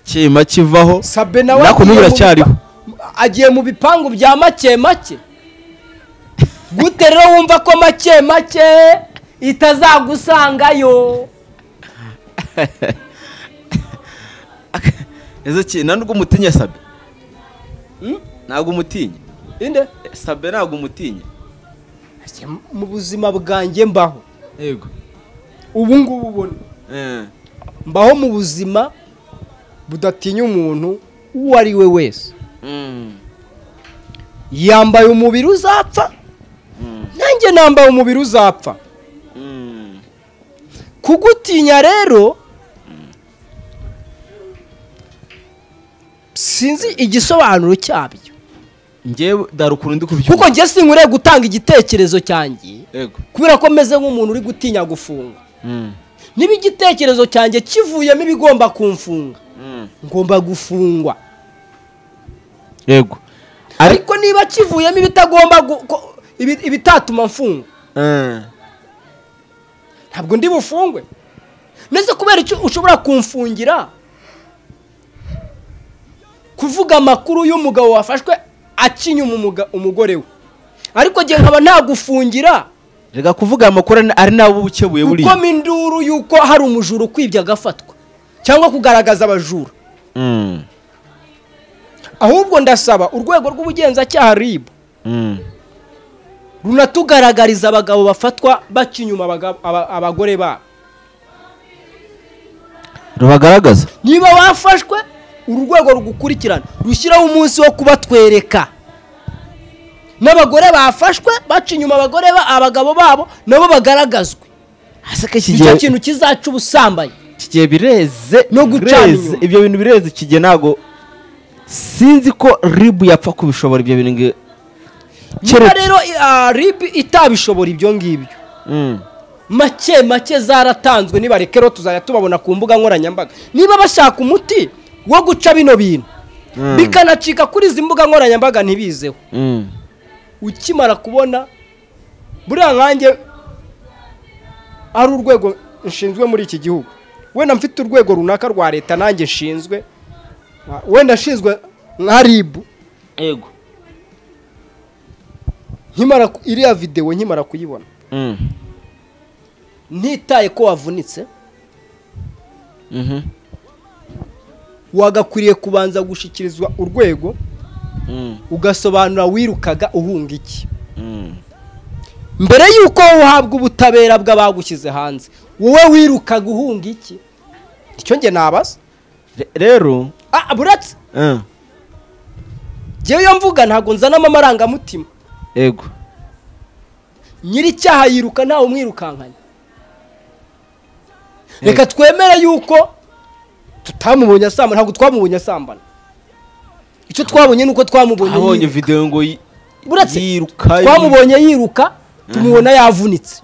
kima kivaho sabe nawe Nako agiye n'ubu mu iracyariho. bipa- agiye mu bipangu bya make make gute rero wumva ko make make itazagusangayo ezeki ntabwo umutinya sabe ntabwo umutinya inde sabe ntabwo umutinya Ese mu buzima bwanjye mbaho yego ubu ngubu ubona mbaho mu buzima budatinya umuntu uwo ari we wese yambaye umubiri uzapfa nanjye nambaye umubiri uzapfa kugutinya rero sinzi igisobanuro cyabyo ngewe dara ukuntu ndi kubyumva kuko njye sinkwiriye gutanga igitekerezo cyanjye yego kubera ko meze nk'umuntu uri gutinya gufungwa niba igitekerezo cyanjye kivuyemo ibigomba kumfunga ngomba gufungwa yego Ari- ariko niba kivuyemo ibitagomba gu- ko- ibi- ibitatuma mfungwa Eh, ntabwo ndi bufungwe mbese kubera icyo ushobora kumfungira kuvuga amakuru y'umugabo wafashwe akinyuma umuga- umugore we ariko njye nkaba nagufungira reka kuvuga amakuru ari- ari nawe uba ukebuye buriya gukoma induru y'uko hari umujura ukwibye agafatwa cyangwa kugaragaza abajura Mm, ahubwo ndasaba urwego rw'ubugenzacyaha ribu mm. runatugaragariza abagabo bafatwa baca inyuma abagabo- aba- abagore babo rubagaragaza niba wafashwe uru rwego rugukurikirana rushyiraho umunsi wo kubatwereka n'abagore bafashwe baca inyuma abagore ba- abagabo babo nabo bagaragazwe ese ko iki icyo gihe kintu kizaca ubusambanyi iki gihe bireze No gucana bireze, inyuma. ibyo bintu bireze iki gihe ntabwo sinzi ko ribu yapfa kubishobora ibyo bintu ngi- niba Keretse- rero ah, rib itabishobora ibyo ngibyo Mm, make make zaratanzwe nibareke rero tuzajya tubabona ku mbuga nkoranyambaga niba bashaka umuti wo guca bino bintu Mm. bikanacika kuri izi mbuga nkoranyambaga ntibizeho mm. ukimara kubona buriya nkanjye ari urwego nshinzwe muri iki gihugu wenda mfite urwego runaka rwa leta nanjye nshinzwe nka- wenda nshinzwe nka ribu yego nkimara ku- iriya videwo nkimara kuyibona Mm, ntitaye ko wavunitse mhm, wagakwiriye kubanza gushyikirizwa urwego mm, ugasobanura wirukaga uhunga iki mm. mbere y'uko uhabwa ubutabera bw'abagushyize hanze wowe wirukaga uhunga iki icyo njye nabaza Re- rero ah buretse eh, njyewe iyo mvuga ntabwo nzanamo amarangamutima yego nyir'icyaha yiruka ntawe umwirukankanya reka twemere y'uko tutamubonye asambana ntabwo twamubonye asambana icyo twabonye ni uko twamubonye abonye yiruka. videwo ngo yi- Buretse, yiruka twamubonye yiruka tumubona yavunitse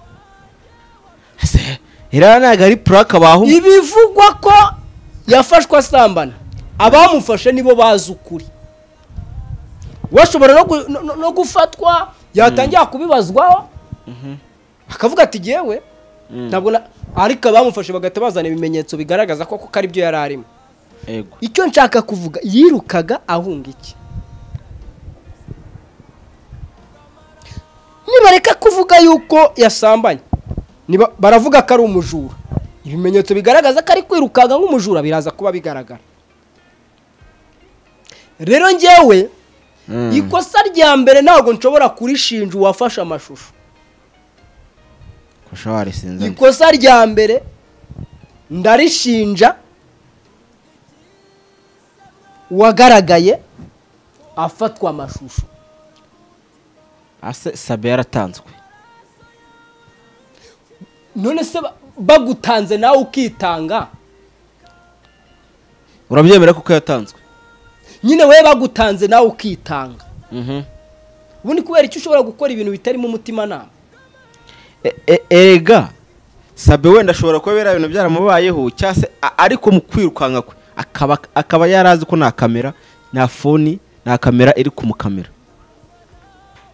Se, iriya ntabwo ari purake baha umuntu ibivugwa ko yafashwe asambana abamufashe nibo bazi ukuri washobora no gu- no- no- no gufatwa yatangira kubibazwaho akavuga ati yewe ntabwo na- ariko abamufashe bagahita bazana ibimenyetso bigaragaza ko koko aribyo yari arimo yego icyo nshaka kuvuga yirukaga ahunga iki nibareka kuvuga yuko yasambanye niba- baravuga ko ari umujura ibimenyetso bigaragaza ko ari kwirukanka nk'umujura biraza kuba bigaragara rero njyewe ikosa rya mbere ntabwo nshobora kurishinja uwafashe amashusho kurusha warisinze ikosa rya mbere ndarishinja uwagaragaye afatwa amashusho ase sabe yaratanzwe none se ba- bagutanze nawe ukitanga urabyemera kuko yatanzwe nyine wowe bagutanze nawe ukitanga ubundi kubera icyo ushobora gukora ibintu bitarimo umutimanama E- e- erega sabe wenda ashobora kuba biriya bintu byaramubayeho cyangwa se a- ariko mu kwirukanka kwe akaba akaba yarazi ko nta kamera nta foni nta kamera iri kumukamera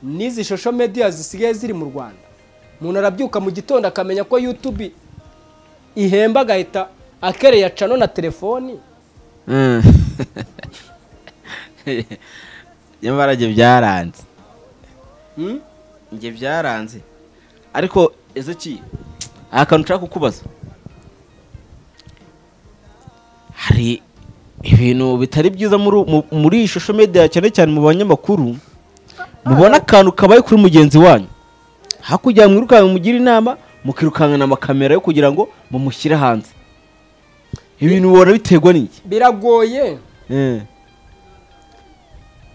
n'izi shosho mediya zisigaye ziri mu rwanda umuntu arabyuka mu gitondo akamenya ko yutubi ihemba agahita akereye acano na telefoni nyamara njye byaranze Hmm? njye byaranze ariko ese ki aha kantu nshaka kukubaza hari ibintu bitari byiza muri mu- muri iyi shusho media cyane cyane mu banyamakuru mubona akantu kabaye kuri mugenzi wanyu hakurya mwirukanka mugira inama mukirukankana amakamera yo kugira ngo mumushyire hanze ibintu ubona biterwa n'iki biragoye Eh,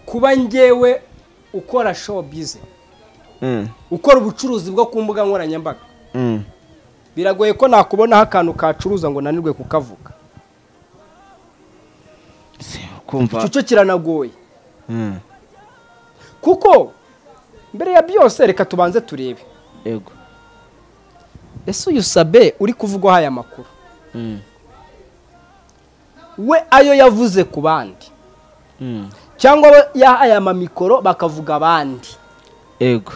kuba njyewe ukora showbiz eh, ukora ubucuruzi bwo ku mbuga nkoranyambaga eh. biragoye ko nakubonaho akantu kacuruza ngo nanirwe kukavuga Se, kumva icyo cyo kiranagoye Eh, kuko mbere ya byose reka tubanze turebe yego ese uyu sabe uri kuvugwaho aya makuru Mm, we ayo yavuze ku bandi mm, cyangwa abo yahaye amamikoro bakavuga abandi ego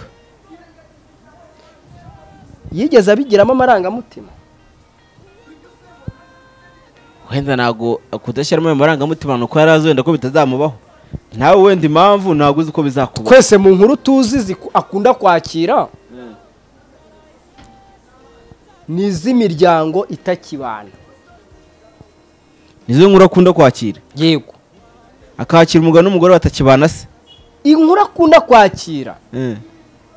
yigeze abigiramo amarangamutima wenda ntabwo kudashyiramo ayo marangamutima ni uko yari azi wenda ko bitazamubaho nawe wenda impamvu ntabwo uzi uko bizakuba twese mu nkuru tuzi ziku- akunda kwakira ni iz'imiryango itakibana nizo nkuru akunda kwakira yego akakira umugabo n'umugore batakibana se inkuru akunda kwakira Eh,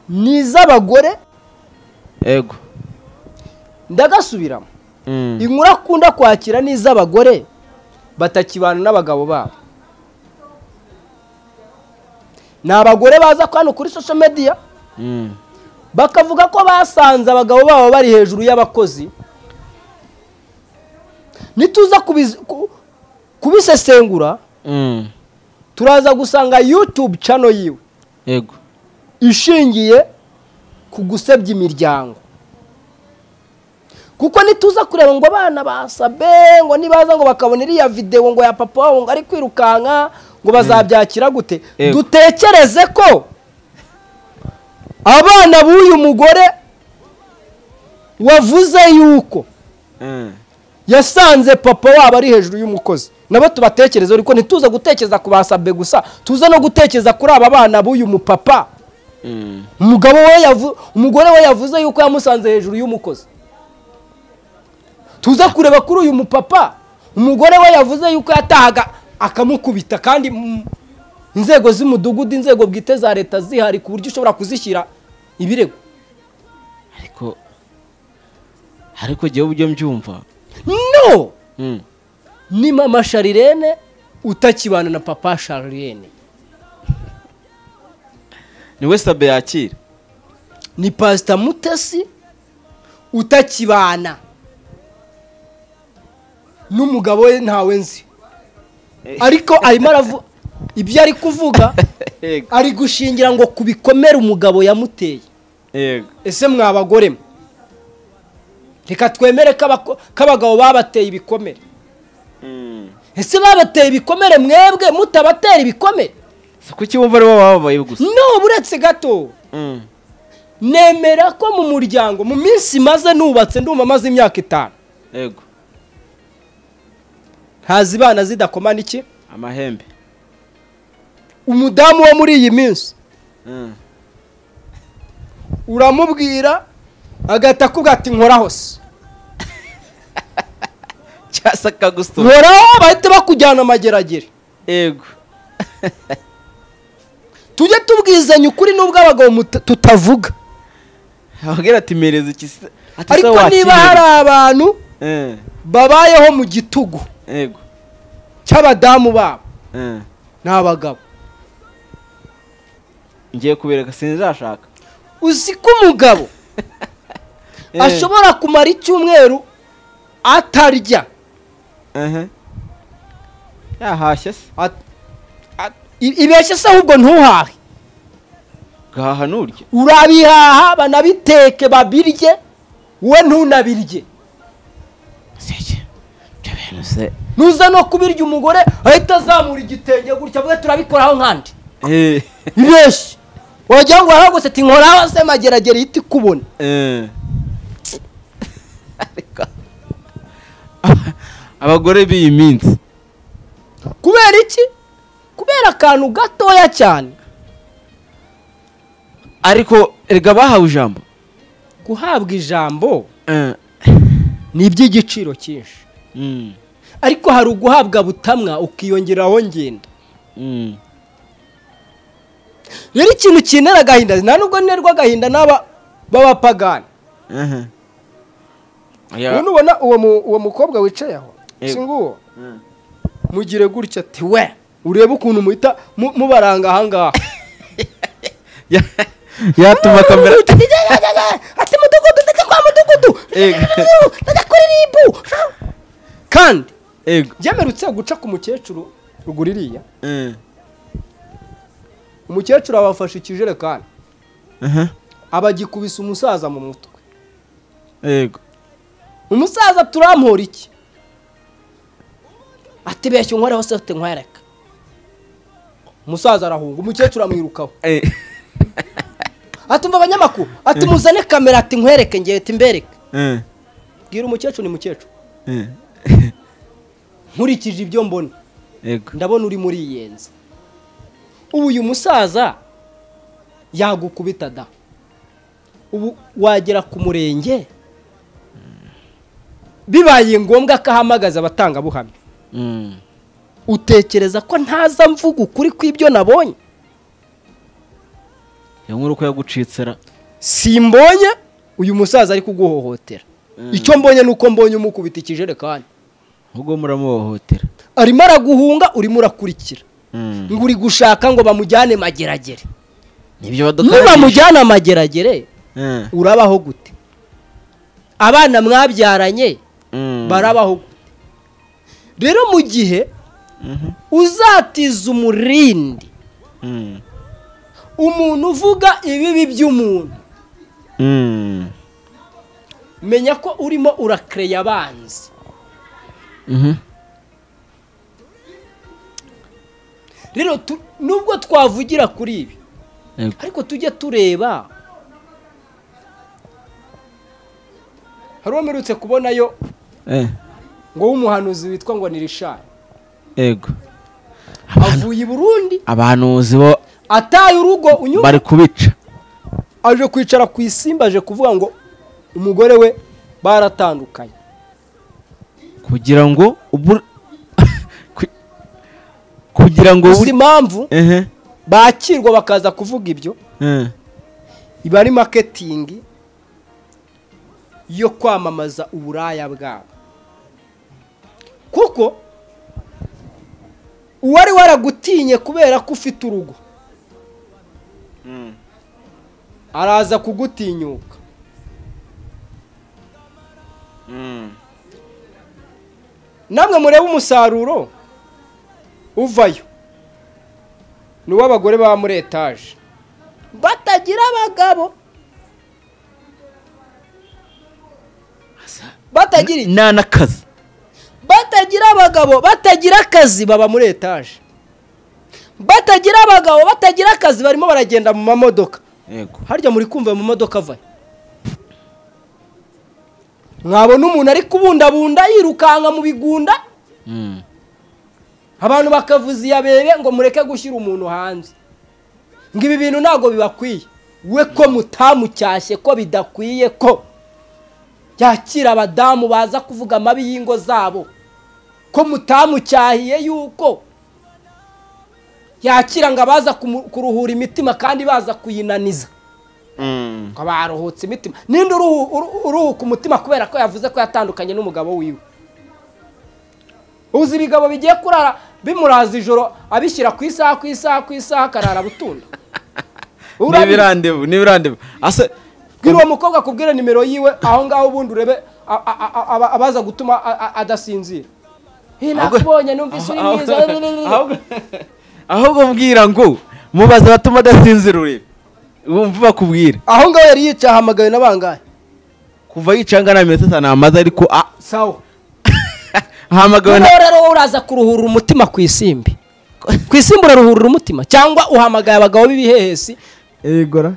ni iz'abagore ego ndagasubiramo Mm. inkuru akunda kwakira ni iz'abagore batakibana n'abagabo babo ni abagore baza ko hano kuri social media Mm. bakavuga ko basanze abagabo babo bari hejuru y'abakozi nituza kubiz- ku- kubisesengura Mm. turaza gusanga youtube channel yiwe ego ishingiye ku gusebya imiryango kuko nituza kureba ngo abana basabe ngo nibaza ngo bakabona iriya videwo ngo ya papa wabo ngo ari kwirukanka ngo bazabyakira gute Yego. dutekereze ko abana b'uyu mugore wavuze yuko Mm. yasanze papa wabo ari hejuru y'umukozi nabo tubatekereze ariko ntituze gutekereza ku basabe gusa tuze no gutekereza kuri aba bana b'uyu mupapa Mm. umugabo we yavu umugore we yavuze yuko yamusanze hejuru y'umukozi tuza kureba kuri uyu mupapa umugore we yavuze yuko yatahaga akamukubita kandi mm, inzego z'umudugudu inzego bwite za leta zihari ku buryo ushobora kuzishyira ibirego ariko ariko jyewe ubyo mbyumva no Mm. ni mama sharirene utakibana na papa sharirene ni we sabe yakira ni pasita mutesi utakibana n'umugabo we ntawe nzi ariko arimo aravuga ibyo ari kuvuga ego ari gushingira ngo ku bikomere umugabo yamuteye ego ese mwabagore mwe reka twemere ko abako- ko abagabo babateye ibikomere Mm. ese babateye ibikomere mwebwe mutabatera ibikomere si kuki bumva ari bo baba babaye gusa no uretse gato Mm. nemera ko mu muryango mu minsi maze nubatse ndumva maze imyaka itanu ego ntazibana zidakomana iki amahembe umudamu wo muri iyi minsi Mm. uramubwira agahita akubwira ati nkoraho se cyase akagusura nkoraho bahita bakujyana amageragere ego tujye tubwizanya ukuri nubwo abagabo muta- tutavuga ababwira ati mereza iki se ati se ariko niba wakiriye." hari abantu Eh, babayeho mu gitugu ego cy'abadamu babo Eh. ni abagabo ngiye kubereka sinzashaka uzi ko umugabo Eh. ashobora kumara icyumweru atarya Ehe. yahashye se At- at- i- ibeshye se ahubwo ntuhahe gahaha nurya urabihaha banabiteke babirye we ntunabirye seke ibyo bintu se nuza no kubirya umugore ahita azamura igitenge gutya avuga turabikoraho nkandi Eh, ibeshye wagira ngo waragose ati nkoraho se mageragere ihita ikubona eh. Ariko- abagore b'iyi minsi kubera iki kubera akantu gatoya cyane ariko erega bahawe ijambo guhabwa ijambo Eh, ni iby'igiciro cyinshi mm, ariko hari uguhabwa butamwa ukiyongeraho ngenda mm, rero ikintu kintera agahinda nta nubwo nterwa agahinda n'aba b'abapagani ehe. ubu Ya- nubona uwo mu- uwo mukobwa wicaye aho Yego. si nguwo Mm. mugire gutya ati we urebe ukuntu muhita mu- mubaranga ahangaha Ya- yatuma kamera ati mudugudu ndetse kwa mudugudu Yego. ndetse kuri ribu kandi ego byemerutse guca ku mukecuru ruguru iriya Eh, umukecuru abafashe ikijerekani aha, abagikubise umusaza mu mutwe ego umusaza turampura iki ati beshya unkorera hose ufite nkwereka umusaza arahunga umukecuru amwirukaho Eh, atumva abanyamakuru ati muzane kamera ati nkwereke ngiye ati mbereke eh, bwira umukecuru ni mukecuru eh. nkurikije ibyo mbona Yego. ndabona uri muri iyenzi ubu uyu musaza yagukubita da ubu wagera ku murenge bibaye ngombwa ko ahamagaza abatangabuhamya Mm. utekereza ko ntaza mvuga ukuri kw'ibyo nabonye iyo nkuru ko yagucitsera simbonye uyu musaza ari kuguhohotera icyo mbonye ni uko mbonye umukubita ikijerekani ubwo muramuhohotera arimo araguhunga urimo urakurikira Mm. ngo uri gushaka ngo bamujyane mageragere nibyo nibamujyana amageragere Eh, urabaho gute abana mwabyaranye mm. barabaho gute rero mu gihe Mhm. uzatiza umurindi Mm. umuntu uvuga ibibi by'umuntu Mm. menya ko urimo urakereya abanzi Mhm. rero tu- nubwo twavugira kuri ibi Yego. ariko tujye tureba hari uwo mperutse kubonayo Eh, ngo w'umuhanuzi witwa ngo ni rishari yego avuye i burundi abahanuzi bo ataye urugo unyuma bari kubica aje kwicara ku isimba aje kuvuga ngo umugore we baratandukanye kugira ngo ubu- ku- kugira ngo gusa buri- impamvu Ehe, bakirwa bakaza kuvuga ibyo eh, iba ari maketingi yo kwamamaza uburaya bwabo kuko uwari waragutinye kubera ko ufite urugo araza kugutinyuka namwe murebe umusaruro uvayo ni uw'abagore baba muri etaje batagira abagabo batagira iki? nta n'akazi batagira abagabo batagira akazi baba muri etaje batagira abagabo batagira akazi barimo baragenda mu mamodoka yego harya muri kumva ayo mamodoka avayo mwabona umuntu ari kubundabunda yirukanka mu bigunda Mm. abantu bakavuza iyabebe ngo mureke gushyira umuntu hanze ngo ibi bintu ntabwo bibakwiye we ko mutamucyashye ko bidakwiye ko yakira abadamu baza kuvuga amabi y'ingo zabo ko mutamucyahiye yuko yakira ngo abaza kumu- kuruhura imitima kandi baza kuyinaniza Mm. ngo baruhutse imitima ninde uruhu- uru- uruhuka umutima kubera ko yavuze ko yatandukanye n'umugabo wiwe uzi ibigabo bigiye kurara bimuraza ijoro abishyira ku isaha ku isaha ku isaha akarara butunda Urabizi. n'ibirandevu n'ibirandevu ase bwira uwo mukobwa akubwire nimero yiwe aho ngaho ubundi urebe a- a- a- aba- abaza gutuma a- a- adasinzira Hey, Ahubwo- nakubonye numvise uri mwiza ahubwo ahubwo mbwira ngo mubaze abatuma adasinzira urebe wumva bakubwire aho ngaho yari yicaye ahamagawe na bangahe kuva yicanga na minota itanu amaze ariko a- sawa ahamagawe na Noneho rero wowe uraza kuruhura umutima ku isimbi ku isimbi uraruhurira umutima cyangwa uhamagaye abagabo b'ibihehesi yegora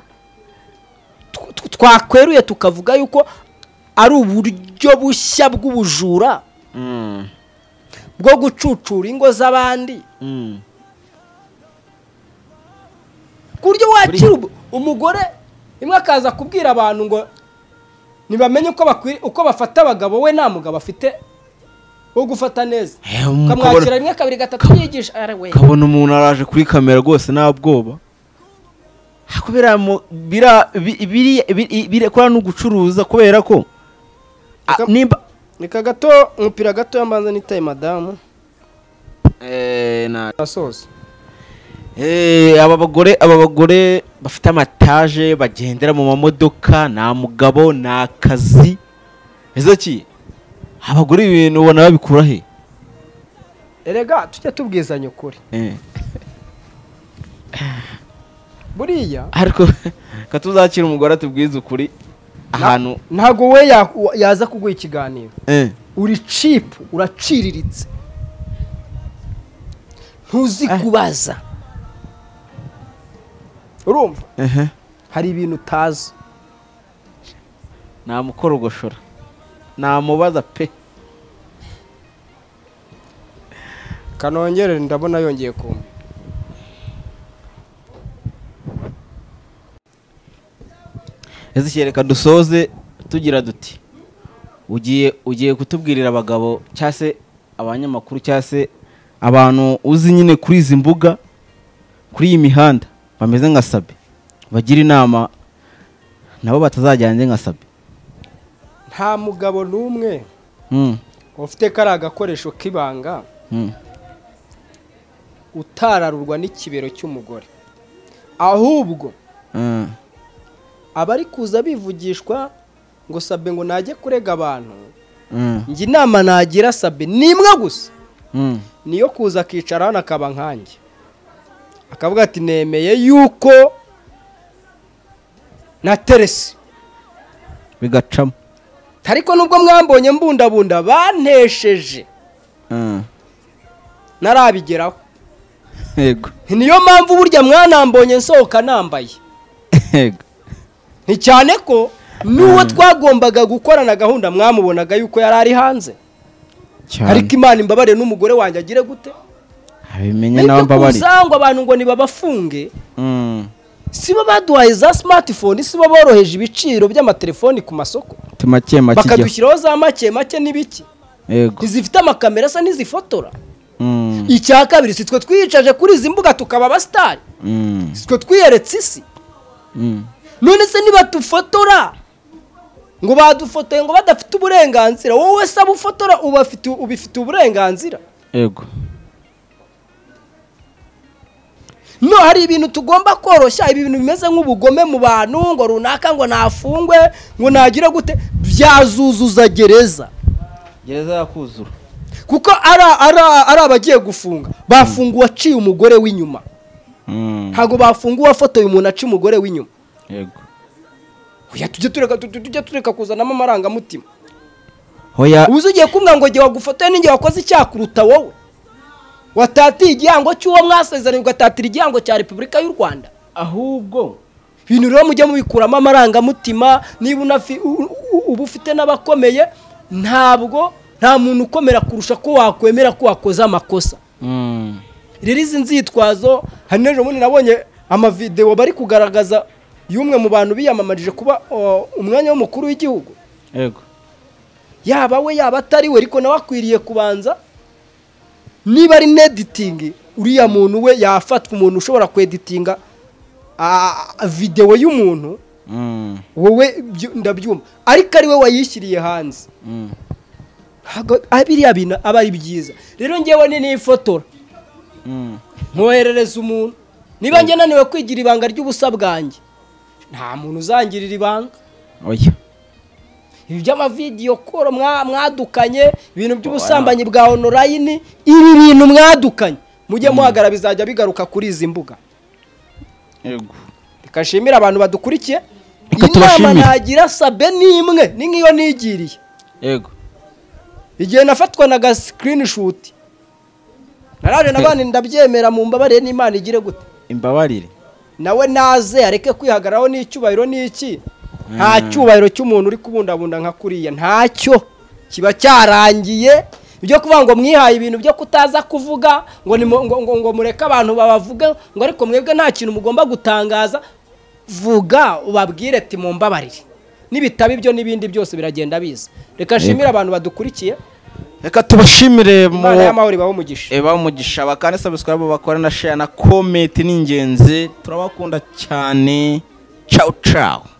tw- tw- twakweruye tukavuga yuko ari uburyo bushya bw'ubujura bwo gucucura ingo z'abandi ku buryo wakira ubu- umugore imwe akaza kubwira abantu ngo ntibamenye uko bakwi- uko bafata abagabo we nta mugabo afite wo gufata neza Eh, ukamwakira rimwe kabiri gatatu yigisha ari we ukabona umuntu araje kuri kamera rwose nta bwoba kubera mu- bira- bi- biriya- bi- i- birekura no gucuruza kubera ko a- Reka- nimba reka gato umupira gato yambanza nitaye madamu asoza Eh, aba bagore aba bagore bafite amataje bagendera mu mamodoka nta mugabo nta kazi ese ki abagore ibi bintu ubona babikura he erega tujye tubwizanya ukuri Eh, buriya ariko ka tuzakira umugore atubwize ukuri ahantu ntabwo we ya- yaza kuguha ikiganiro eh, uri cipu uraciriritse ntuzi kubaza urumva ehe hari ibintu utazi namukorogosora namubaza pe kanongere ndabona yongeye kumva ese kereka dusoze tugira duti ugiye ugiye kutubwirira abagabo cyangwa se abanyamakuru cyangwa se abantu uzi nyine kuri izi mbuga kuri iyi mihanda bameze nka sabe bagira inama nabo batazajyanye nka sabe nta mugabo n'umwe Mm, ufite kariya gakoresho k'ibanga mm. utararurwa n'ikibero cy'umugore ahubwo Ah, abari kuza bivugishwa ngo sabe ngo najye kurega abantu ah, njye inama nagira sabe ni imwe gusa mm. niyo kuza akicara hano akaba nkanjye akavuga ati nemeye yuko na teresi bigacamo ariko nubwo mwambonye mbundabunda bantesheje Ah, ntarabigeraho yego niyo mpamvu burya mwanambonye nsohoka nambaye yego ni cyane ko n'uwo twagombaga gukorana gahunda mwamubonaga yuko yari ari hanze ariko imana imbabare n'umugore wanjye agire gute abimenye nawe ariko mbabari usanga abantu ngo nibabafunge Mm. sibo baduhaye za smartphone sibo boroheje ibiciro by'amatelefoni ku masoko tumake make igihe bakadushyiraho za make make n'ibiki yego ntizifite amakamera asa n'izifotora Mm, icya kabiri si twe twiyicaje kuri izi mbuga tukaba abasitari mm, si twe twiyeretse isi mm. none se nibadufotora ngo badufotoye ngo badafite uburenganzira wowe saba ufotora ubafite ubifite uburenganzira yego no hari ibintu tugomba koroshya ibi bintu bimeze nk'ubugome mu bantu ngo runaka ngo nafungwe ngo nagire gute byazuzuza gereza gereza yakuzura kuko ari ari- ari abagiye gufunga bafunga uwaciye umugore w'inyuma ntabwo bafunga uwafotoye umuntu aciye umugore w'inyuma yego oya tujye tureka tu- tu- tujye tureka kuzanamo amarangamutima hoya ubuze ugiye kumbwira ngo igihe wagufotoye n'igihe wakoze icyaha kuruta wowe watatiye igihango cy'uwo mwasezeranye ugatatira igihango cya repubulika y'u rwanda ahubwo ibintu rero mujya mubikuramo amarangamutima niba unafi- u- u- u- uba ufite n'abakomeye ntabwo nta muntu ukomera kurusha ko wakwemera ko wakoze amakosa Mm, rero izi nzitwazo hari n'ejo bundi nabonye amavidewo bari kugaragaza y'umwe mu bantu biyamamarije kuba o, umwanya w'umukuru w'igihugu yego yaba we yaba atari we ariko nawe akwiriye kubanza niba ari neditingi uriya muntu we yafatwa umuntu ushobora kweditinga a- a- videwo y'umuntu Mm, wowe byo- ndabyumva ariko ari we wayishyiriye hanze mm. Ntabwo- ah, biriya bintu aba ari byiza rero ngewe ni n'ifotora Mm, nkoherereza umuntu niba njye naniwe kwigira ibanga ry'ubusa bwanjye nta muntu uzangirira ibanga oya ibi by'amavidiyo koro mwa- mwadukanye ibintu by'ubusambanyi bwa onorayini ibi bintu mwadukanye mujye muhagara bizajya bigaruka kuri izi mbuga yego reka nshimire abantu badukurikiye Reka inama tubashimire. nagira sabe ni imwe ni nk'iyo nigiriye yego igihe nafatwa na ga sikirinishuti naraje nabandi ndabyemera mu mbabarire n'imana igire gute imbabarire nawe naze areke kwihagararaho n'icyubahiro n'iki nta cyubahiro cy'umuntu uri kubundabunda nka kuriya ntacyo kiba cyarangiye ibyo kuvuga ngo mwihaye ibintu byo kutaza kuvuga ngo ni mu- ngo, ngo, ngo mureke abantu babavuge ngo ariko mwebwe nta kintu mugomba gutangaza vuga ubabwire ati mumbabarire nibitaba ibyo n'ibindi byose biragenda biza reka nshimire abantu badukurikiye reka tubashimire mu imana y'amahoro ibaho umugisha eba umugisha bakane subscribe bakora na share na comment ni ingenzi turabakunda cyane ciao ciao